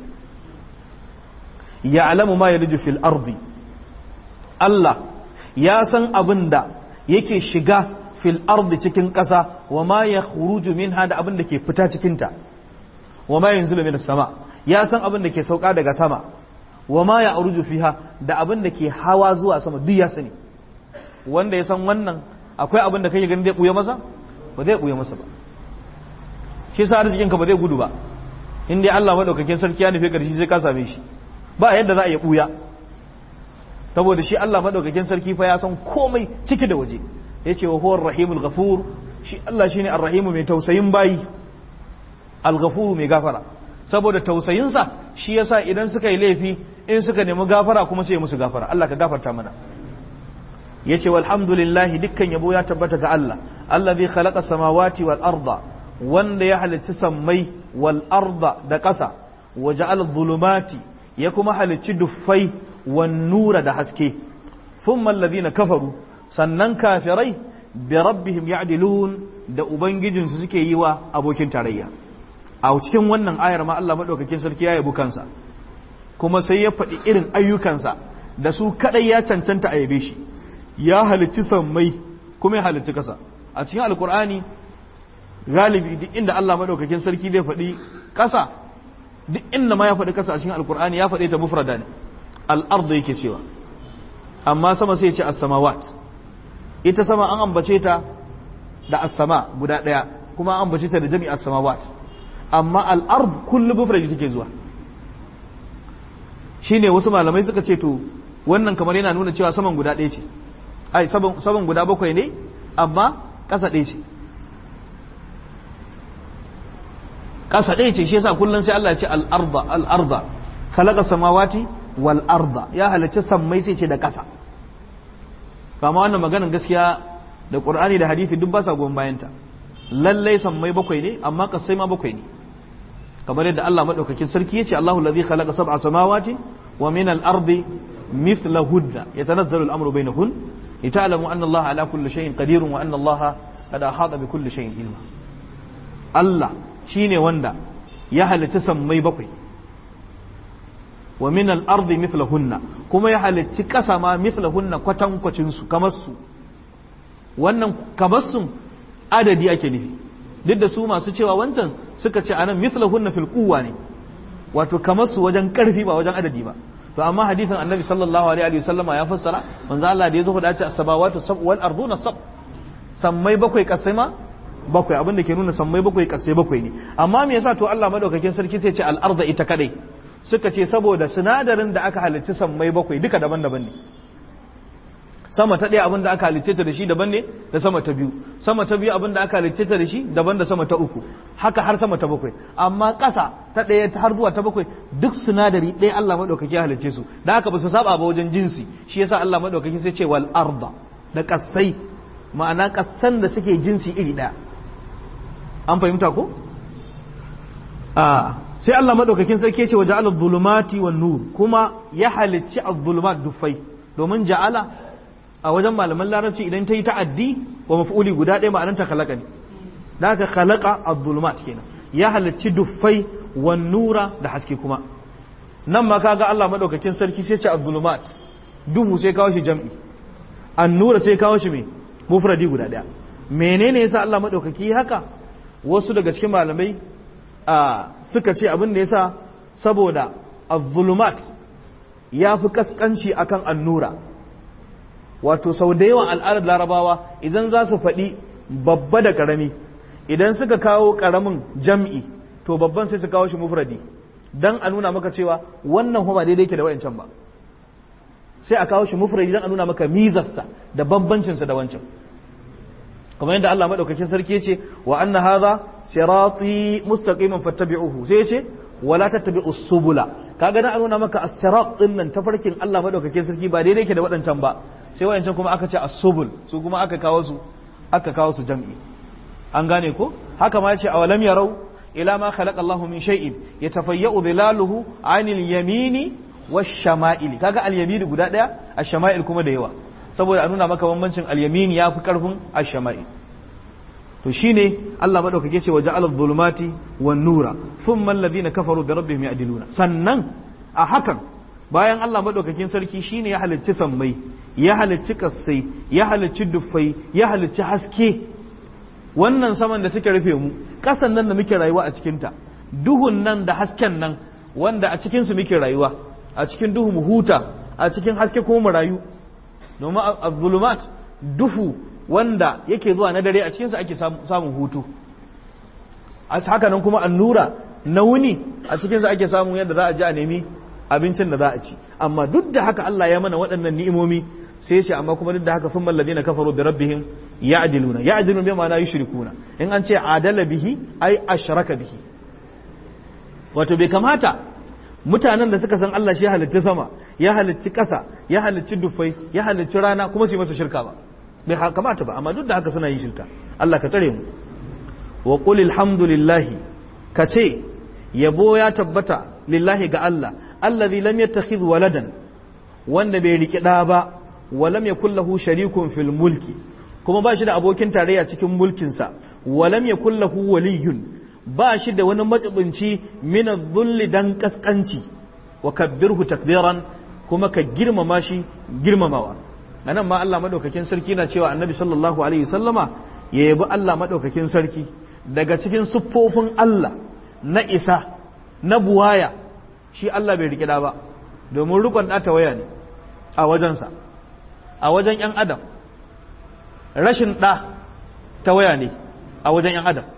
ya alamu ma yaliju fil ardi Allah ya san abin da yake shiga fil ardi cikin ƙasa wa ma ya khuruju minha da abin da ke fita cikinta wa ma yanzu min sama ya san abin da ke sauka daga sama wa ma ya aruju fiha da abin da ke hawa zuwa sama duk ya sani wanda ya san wannan akwai abin da kake ganin zai buya masa ba zai buya masa ba shi yasa arzikin ka ba zai gudu ba in dai Allah madaukakin sarki ya nufi karshe sai ka same shi ba yadda za a iya buya saboda shi Allah madaukakin sarki fa ya san komai ciki da waje yace wa huwar rahimul ghafur shi Allah shine arrahimu mai tausayin bayi al-ghafur mai gafara saboda tausayinsa shi yasa idan suka yi laifi in suka nemi gafara kuma sai musu gafara Allah ka gafarta mana yace walhamdulillah dukkan yabo ya tabbata ga Allah allazi khalaqa samawati wal arda wanda ya halicci sammai wal arda da ƙasa wa ja'ala dhulumati ya kuma halicci duffai wan nura da haske thumma alladhina kafaru sannan kafirai bi rabbihim ya'dilun da ubangijinsu suke yi wa abokin tarayya a cikin wannan ayar ma Allah madaukakin sarki ya yabi kansa kuma sai ya faɗi irin ayyukansa da su kadai ya cancanta a yabe shi ya halicci sammai kuma ya halicci kasa a cikin alkur'ani galibi duk inda Allah madaukakin sarki zai faɗi kasa duk inda ma ya faɗi kasa a cikin alkur'ani ya faɗi ta mufrada ne al-ard yake cewa amma sama sai ya ce as-samawat ita sama an ambace ta da as-sama guda daya kuma an ambace ta da jami'a as-samawat amma al-ard kullu mufradi take zuwa shine wasu malamai suka ce to wannan kamar yana nuna cewa saman guda ɗaya ce ai saman guda bakwai ne amma ƙasa ɗaya ce ƙasa ɗaya ce shi yasa kullum sai Allah ya ce al-arda al-arda khalaqa samawati wal arda ya halarci sammai sai ce da ƙasa kama wannan maganin gaskiya da Qur'ani da hadisi duk ba sa goyon bayanta lallai sammai bakwai ne amma ƙasai ma bakwai ne kamar yadda Allah madaukakin sarki yace Allahu allazi khalaqa sab'a samawati wa min al-ardi mithlahunna yatanazzalu al-amru bainahun lita'lamu anna Allah ala kulli shay'in qadirun wa anna Allah qad ahata bi kulli shay'in ilma Allah shine wanda ya halitta sammai bakwai wa min al-ardi mithlahunna kuma ya halicci kasa ma mithlahunna kwatankwacin su kamar su wannan kamar su adadi ake nufi duk da su masu cewa wancan suka ce anan mithlahunna fil quwwa ne wato kamar su wajen karfi ba wajen adadi ba to amma hadithin annabi sallallahu alaihi wa sallama ya fassara manzo Allah da yazo faɗa ce as-samawati sab wal arduna sab sammai bakwai kasai ma bakwai abinda ke nuna sammai bakwai kasai bakwai ne amma me yasa to Allah madaukakin sarki sai ce al arda ita kadai suka ce saboda sinadarin da aka halicci sammai bakwai duka daban-daban ne sama ta ɗaya abin da aka halicce ta da shi daban ne da sama ta biyu sama ta biyu abin da aka halicce ta da shi daban da sama ta uku haka har sama ta bakwai amma ƙasa ta ɗaya har zuwa ta bakwai duk sinadari ɗaya Allah maɗaukaki ya halicce su da haka ba su saba ba wajen jinsi shi yasa Allah maɗaukaki sai ce wal arda da ƙasai ma'ana ƙasan da suke jinsi iri ɗaya an fahimta ko a sai Allah maɗaukakin sarki ya ce wa ja'ala dhulumati wan nur kuma ya halicci az-zulumat dufai domin ja'ala a wajen malaman larabci idan ta yi ta'addi wa maf'uli guda ɗaya ma'anar ta khalaqa ne da aka khalaqa az-zulumat kenan ya halicci duffai wan nura da haske kuma nan ma kaga Allah madaukakin sarki sai ce az-zulumat duhu sai kawo shi jam'i an-nura sai kawo shi me mufradi guda ɗaya menene yasa Allah madaukaki haka wasu daga cikin malamai suka ce abin da yasa saboda az-zulumat ya fi kaskanci akan annura wato sau da yawan al'adar larabawa idan za su faɗi babba da ƙarami idan suka kawo ƙaramin jam'i to babban sai su kawo shi mufradi don a nuna maka cewa wannan ba daidai ke da wayancan ba sai a kawo shi mufradi don a nuna maka mizarsa da bambancinsa da wancan kamar yadda Allah maɗaukakin sarki ya ce wa anna hadha sirati mustaqiman fattabi'uhu sai ya ce wala tattabi'u subula kaga dan a nuna maka as-sirat din nan tafarkin Allah maɗaukakin sarki ba daidai ke da waɗancan ba sai wayancan kuma aka ce as-subul su kuma aka kawo su aka kawo su jam'i an gane ko haka ma yace awalam yarau ila ma khalaqa Allah min shay'in yatafayya'u dhilaluhu 'anil yamini wash-shama'il kaga al-yamin guda daya ash-shama'il kuma da yawa saboda a nuna maka bambancin al-yamin yafi karfin ash-shama'il to shine Allah madaukake ce waje al-zulumati wan-nura thumma alladhina kafaru bi rabbihim ya'diluna sannan a hakan bayan Allah maɗaukakin sarki shine ya halicci sammai ya halicci kassai ya halicci duffai ya halicci haske wannan saman da take rufe mu ƙasan nan da muke rayuwa a cikinta duhun nan da hasken nan wanda a cikinsu muke rayuwa a cikin duhu mu huta a cikin haske kuma mu rayu domin zulumat duhu wanda yake zuwa na dare a cikinsa ake samun hutu haka nan kuma annura na wuni a cikinsa ake samun yadda za a ji a nemi abincin da za a ci amma duk da haka Allah ya mana waɗannan ni'imomi sai ce amma kuma duk da haka thumma alladhina kafaru bi rabbihim ya'diluna ya'diluna bi ma'ana yushrikuna in an ce adala bihi ai ashraka bihi wato bai kamata mutanen da suka san Allah shi ya halicci sama ya halicci ƙasa ya halicci dufai ya halicci rana kuma su yi masa shirka ba bai kamata ba amma duk da haka suna yin shirka Allah ka tsare mu wa qul alhamdulillahi ka ce yabo ya tabbata lillahi ga Allah allazi lam yattakhidh waladan wanda bai riki da ba wa lam yakul lahu sharikun fil mulki kuma ba shi da abokin tarayya cikin mulkin sa wa lam yakul lahu waliyun ba shi da wani matsibinci min adh dan kaskanci wa kabbirhu takbiran kuma ka girmama shi girmamawa anan ma Allah madaukakin sarki na cewa annabi sallallahu alaihi wasallama ya yabi Allah madaukakin sarki daga cikin siffofin Allah na isa na buwaya shi Allah bai rikida ba domin rukun ɗata waya ne a wajensa a wajen ‘yan adam rashin ɗa ta waya ne a wajen ‘yan adam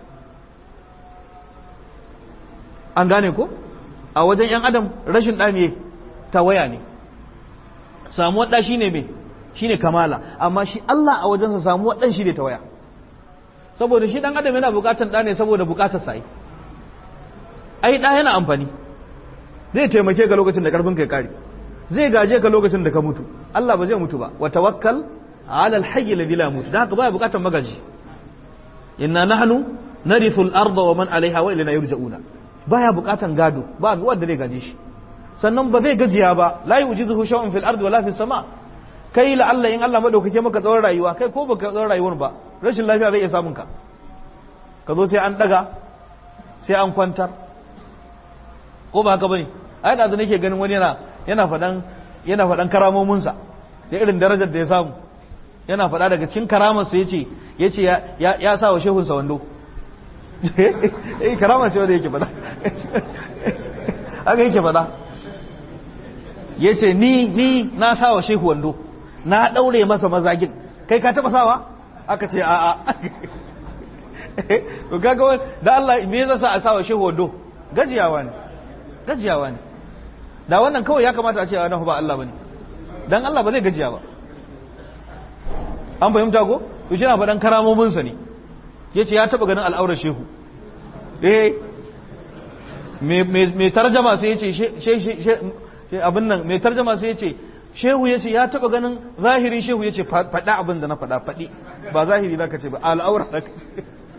an gane ko a wajen ‘yan adam rashin ɗa ne ta waya ne samuwar ɗa shi ne mai shi ne kamala amma shi Allah a wajensa samuwar ɗan shi ne ta waya saboda shi ɗan adam yana buƙatar ɗa ne saboda buƙatar sa ai ɗa yana amfani zai taimake ka lokacin da ƙarfin kai kare zai gaje ka lokacin da ka mutu Allah ba zai mutu ba wa tawakkal ala alhayy alladhi la yamut dan haka baya buƙatar magaji inna nahnu narithu al-ardha wa man alaiha wa ilayna yurja'una baya buƙatar gado ba wanda zai gaje shi sannan ba zai gajiya ba la yujizuhu shay'un fil ardi wala fis sama kai la Allah in Allah madaukake maka tsawon rayuwa kai ko baka tsawon rayuwar ba rashin lafiya zai iya samun ka ka zo sai an daga sai an kwantar ko ba haka bane ai da nake ganin wani yana yana fadan yana fadan karamomin sa da irin darajar da ya samu yana fada daga cikin karamar sa yace yace ya ya sa wa shehun sa wando eh karama ce wanda yake fada haka yake fada yace ni ni na sa wa shehu wando na daure masa mazagin kai ka taba sawa aka ce a a to kaga da Allah me yasa sa a sa wa shehu wando gajiyawa ne gajiyawa ne da wannan kawai ya kamata a ce wannan ba Allah bane dan Allah ba zai gajiya ba an fahimta ko to shi na faɗan karamomin sa ne yace ya taba ganin al'aurar shehu eh me me tarjama sai yace she abin nan me tarjama sai yace shehu yace ya taba ganin zahirin shehu yace faɗa abin da na faɗa faɗi ba zahiri zaka ce ba al'aura zaka ce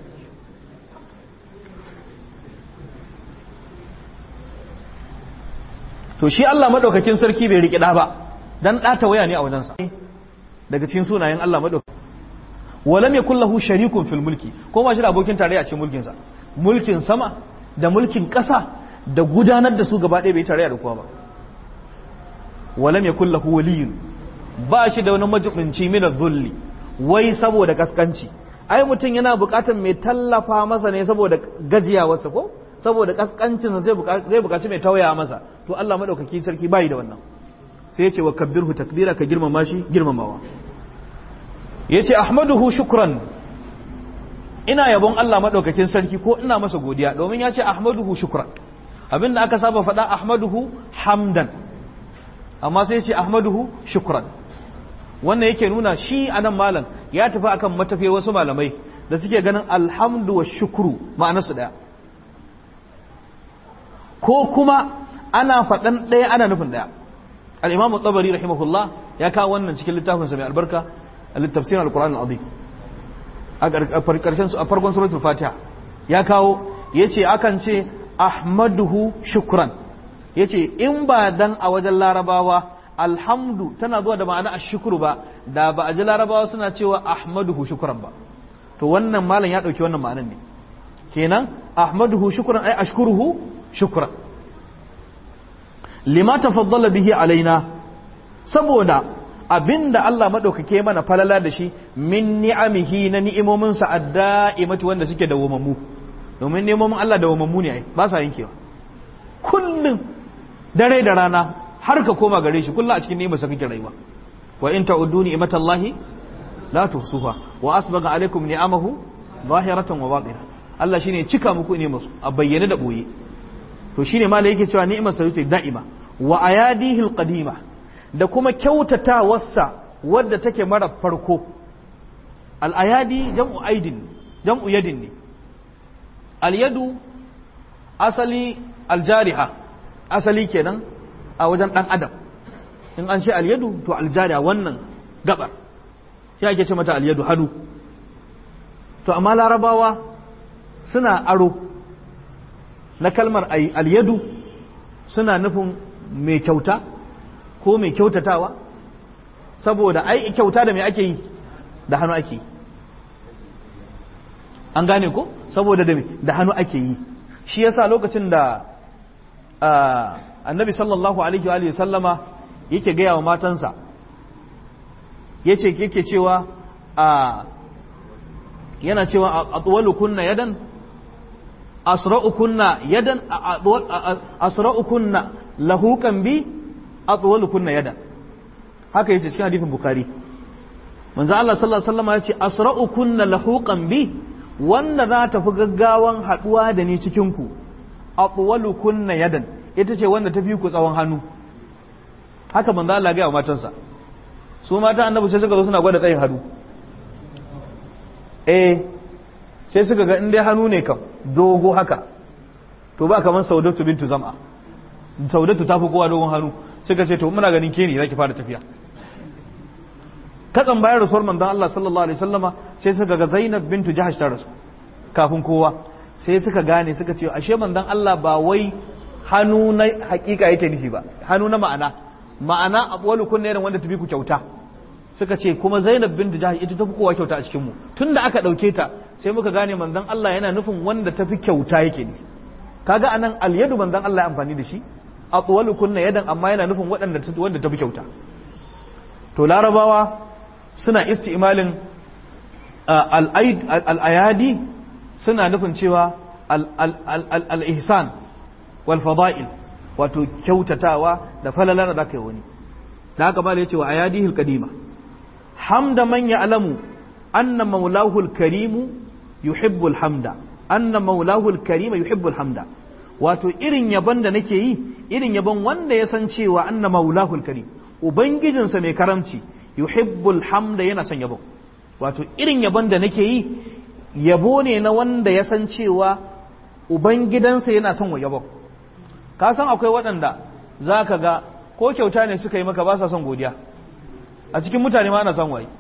to shi Allah madaukakin sarki bai riƙe ɗa ba dan ɗata waya ne a wajensa daga cikin sunayen Allah madaukakin walam yakul lahu sharikun fil mulki ko ba shi da abokin tarayya a cikin mulkin sa mulkin sama da mulkin ƙasa da gudanar da su gaba ɗaya bai tarayya da kowa ba walam yakul lahu waliyun ba shi da wani majibinci min dhulli wai saboda kaskanci ai mutum yana buƙatar mai tallafa masa ne saboda gajiyawarsa ko saboda kaskancin zai bukaci mai tawaya masa to Allah madaukaki sarki bai da wannan sai ya ce wa kabbirhu takbira ka girmama shi girmamawa ya ce ahmaduhu shukran ina yabon Allah madaukakin sarki ko ina masa godiya domin ya ce ahmaduhu shukran abinda aka saba faɗa ahmaduhu hamdan amma sai ya ce ahmaduhu shukran wannan yake nuna shi anan malam ya tafi akan matafi wasu malamai da suke ganin alhamdu wa shukru ma'anarsu daya ko kuma ana faɗan ɗaya ana nufin ɗaya al'imamu tsabari rahimahullah ya kawo wannan cikin littafinsa mai albarka a littafsirin al-Qur'an al-azim a farkon suratul fatiha ya kawo ya ce akan ce ahmaduhu shukran ya ce in ba dan a wajen larabawa alhamdu tana zuwa da ma'ana ashukuru ba da ba a ji larabawa suna cewa ahmaduhu shukran ba to wannan malam ya ɗauki wannan ma'anan ne kenan ahmaduhu shukran ai ashkuruhu shukran lima tafaddala bihi alaina saboda abinda Allah madaukake mana falala da shi min ni'amihi na ni'imomin sa adda'imati wanda suke dawwamammu domin ni'imomin Allah dawwamammu ne ai ba sa yankewa kullun dare da rana har ka koma gare shi kullun a cikin ni'imar sa kake rayuwa wa in ta'uddu ni'matallahi la tuhsuha wa asbaga alaikum ni'amahu zahiratan wa batina Allah shine cika muku ni'imar a bayyane da boye to shine ma da yake cewa ni'imar sa ce da'ima wa ayadihi alqadima da kuma kyautatawarsa wadda take mara farko al-ayadi jam'u aidin jam'u yadin ne al-yadu asali aljariha asali kenan a wajen dan adam in an ce al-yadu to aljariha wannan gabar shi ake ce mata al-yadu hannu to amma larabawa suna aro na kalmar alyadu suna nufin mai kyauta ko mai kyautatawa saboda ai kyauta da mai ake yi da hannu ake yi an gane ko saboda da da hannu ake yi shi yasa lokacin da annabi sallallahu alaihi wa sallama yake gaya wa matansa yace yake cewa a yana cewa atwalu kunna yadan asra'u kunna yadan asra'u kunna lahuqan bi atwalu kunna yadan haka yace cikin hadisin bukhari manzo Allah sallallahu alaihi wasallam yace asra'u kunna lahuqan bi wanda za ta fi gaggawan haduwa da ni cikin ku atwalu kunna yadan ita ce wanda ta fi ku tsawon hannu haka manzo Allah ga matansa su mata annabi sai suka zo suna gwada tsayin hannu eh sai suka ga in dai hannu ne kam dogo haka to ba kamar saudatu bintu zam'a saudatu ta fi kowa dogon hannu suka ce to muna ganin ke ne zaki fara tafiya katsan bayan rasuwar manzon Allah sallallahu alaihi wasallama sai suka ga Zainab bintu Jahash ta rasu kafin kowa sai suka gane suka ce ashe manzon Allah ba wai hannu na hakika yake nufi ba hannu na ma'ana ma'ana abwalu kun ne wanda tafi ku kyauta suka ce kuma Zainab bintu Jahash ita tafi kowa kyauta a cikin mu tunda aka dauke ta sai muka gane manzon Allah yana nufin wanda tafi kyauta yake nufi kaga anan alyadu manzon Allah ya amfani da shi atwalu kunna yadan amma yana nufin waɗanda wanda tafi kyauta to larabawa suna isti'malin al'ayadi suna nufin cewa al'ihsan wal fada'il wato kyautatawa da falala da za ka yi wani da haka ba da ya ce wa ayadi hilkadima hamda man ya alamu anna maulahul karimu yuhibbul hamda anna maulahul karima yuhibbul hamda wato irin yaban da nake yi irin yaban wanda ya san cewa anna maulahul karim ubangijinsa mai karamci yuhibbul hamda yana son yabo wato irin yabon da nake yi yabo ne na wanda ya san cewa ubangidansa yana son wa yabo ka san akwai waɗanda za ka ga ko kyauta ne suka yi maka ba sa son godiya a cikin mutane ma ana son waye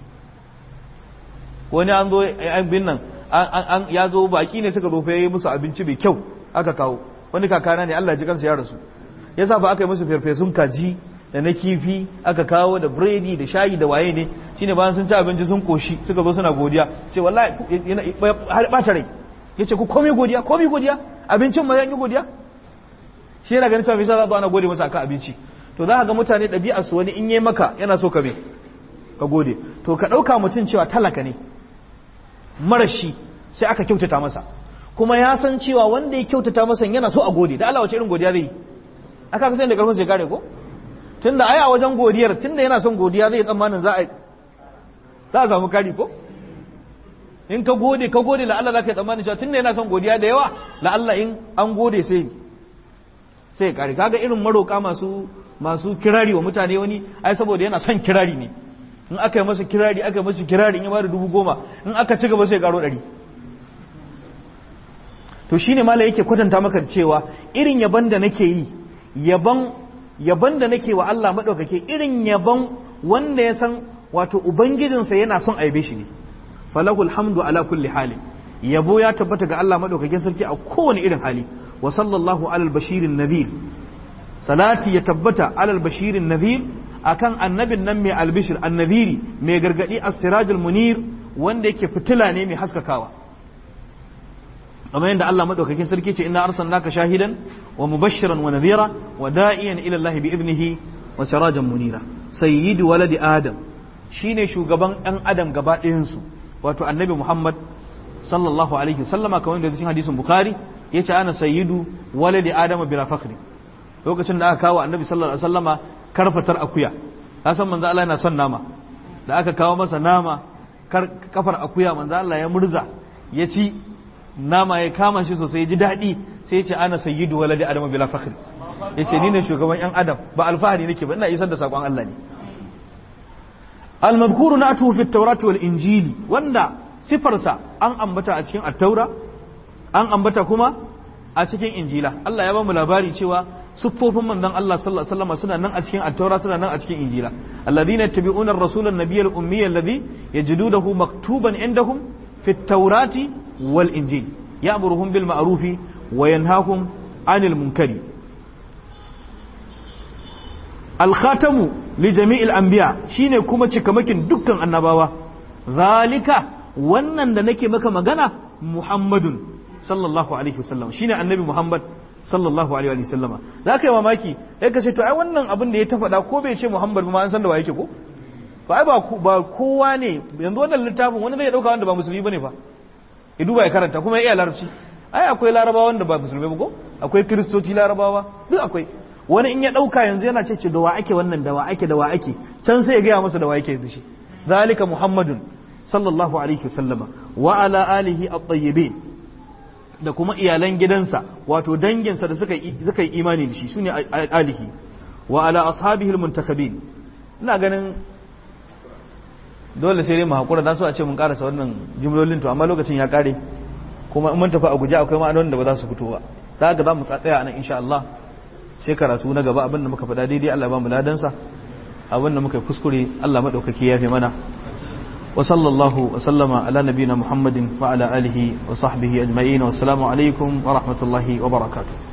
wani an zo bin nan ya zo baki ne suka zo fa yi musu abinci mai kyau aka kawo wani kakana ne Allah ji kansa ya rasu yasa ba aka yi musu farfesun kaji da na kifi aka kawo da biredi da shayi da waye ne shine bayan sun ci abinci sun koshi suka zo suna godiya ce wallahi har bata rai yace ku komai godiya komai godiya abincin ma yanki godiya shi yana ganin cewa me yasa za ana gode masa akan abinci to za ka ga mutane ɗabi'ar su wani in yi maka yana so ka me ka gode to ka ɗauka mutum cewa talaka ne marashi sai aka kyautata masa kuma ya san cewa wanda ya kyautata masa yana so a gode da Allah wace irin godiya zai yi aka ga sai da karfin sai kare ko tunda ai a wajen godiyar tunda yana son godiya zai tsammanin za a za a samu kari ko in ka gode ka gode la Allah za ka yi tsammanin cewa tunda yana son godiya da yawa la Allah in an gode sai sai ya kare kaga irin maroka masu masu kirari wa mutane wani ai saboda yana son kirari ne in aka yi masa kirari aka yi masa kirari in ya bada dubu goma in aka ci gaba sai ya karo ɗari to shine mala yake kwatanta maka cewa irin yaban da nake yi yaban yaban da nake wa Allah maɗaukake irin yaban wanda ya san wato ubangijinsa yana son aibe shi ne falahul hamdu ala kulli hali yabo ya tabbata ga Allah maɗaukakin sarki a kowane irin hali wa sallallahu alal bashirin nadhir salati ya tabbata alal bashirin nadhir akan annabin nan mai albishir annadhiri mai gargadi as-sirajul munir wanda yake fitila ne mai haskakawa kamar yadda Allah madaukakin sarki ce inna arsalnaka shahidan wa mubashiran wa nadhira wa da'iyan ila Allah bi idnihi wa sirajan munira sayyidu waladi adam shine shugaban ɗan adam gaba ɗayan su wato annabi Muhammad sallallahu alaihi wasallama kamar yadda cikin hadisin bukhari yace ana sayyidu waladi adam bila fakhri lokacin da aka kawo annabi sallallahu alaihi wasallama karfatar akuya ka san manzo Allah yana son nama da aka kawo masa nama kafar akuya manzo Allah ya murza ya ci nama ya kama shi sosai ya ji daɗi sai ya ce ana sayyidu waladi adam bila fakhri ya ce ni ne shugaban yan adam ba alfahari nake ba ina isar da sakon Allah ne al-madhkuru na'tuhu fi at-taurati wal injili wanda sifarsa an ambata a cikin at-taura an ambata kuma a cikin injila Allah ya ba mu labari cewa siffofin manzon Allah sallallahu alaihi wasallam suna nan a cikin at-taura suna nan a cikin injila alladhina yattabi'una ar-rasula an-nabiyya al-ummiyya alladhi yajidunahu maktuban indahum fi at-taurati wal injil ya'muruhum bil ma'rufi wa yanhahum 'anil munkari al-khatamu li jami'il anbiya shine kuma cikamakin dukkan annabawa zalika wannan da nake maka magana muhammadun sallallahu alaihi wasallam shine annabi muhammad sallallahu alaihi wasallama za ka yi mamaki ya ka ce to ai wannan abin da ya ta faɗa ko bai ce muhammad ma an san da wa yake ko ba ba ba kowa ne yanzu wannan littafin wani zai dauka wanda ba musulmi bane fa ya duba ya karanta kuma ya iya larabci ai akwai larabawa wanda ba musulmi ba ko akwai kristoci larabawa duk akwai wani in ya dauka yanzu yana ce da wa ake wannan da wa ake da wa ake can sai ya gaya masa da wa yake da shi zalika muhammadun sallallahu alaihi wasallama wa ala alihi at-tayyibin da kuma iyalan gidansa wato danginsa da suka suka yi imani da shi sune alihi wa ala ashabihi al-muntakabin ina ganin dole sai dai mu hakura dan so a ce mun karasa wannan jimlolin to amma lokacin ya kare kuma in mun tafi a guje akwai ma'anonin da ba za su fito ba da haka za mu tsaya anan insha Allah sai karatu na gaba abinda muka faɗa daidai Allah ba mu ladansa abinda muka yi kuskure Allah madaukaki ya fi mana wa sallallahu wa sallama ala nabiyina Muhammadin wa ala alihi wa sahbihi ajma'in wa assalamu alaikum wa rahmatullahi wa barakatuh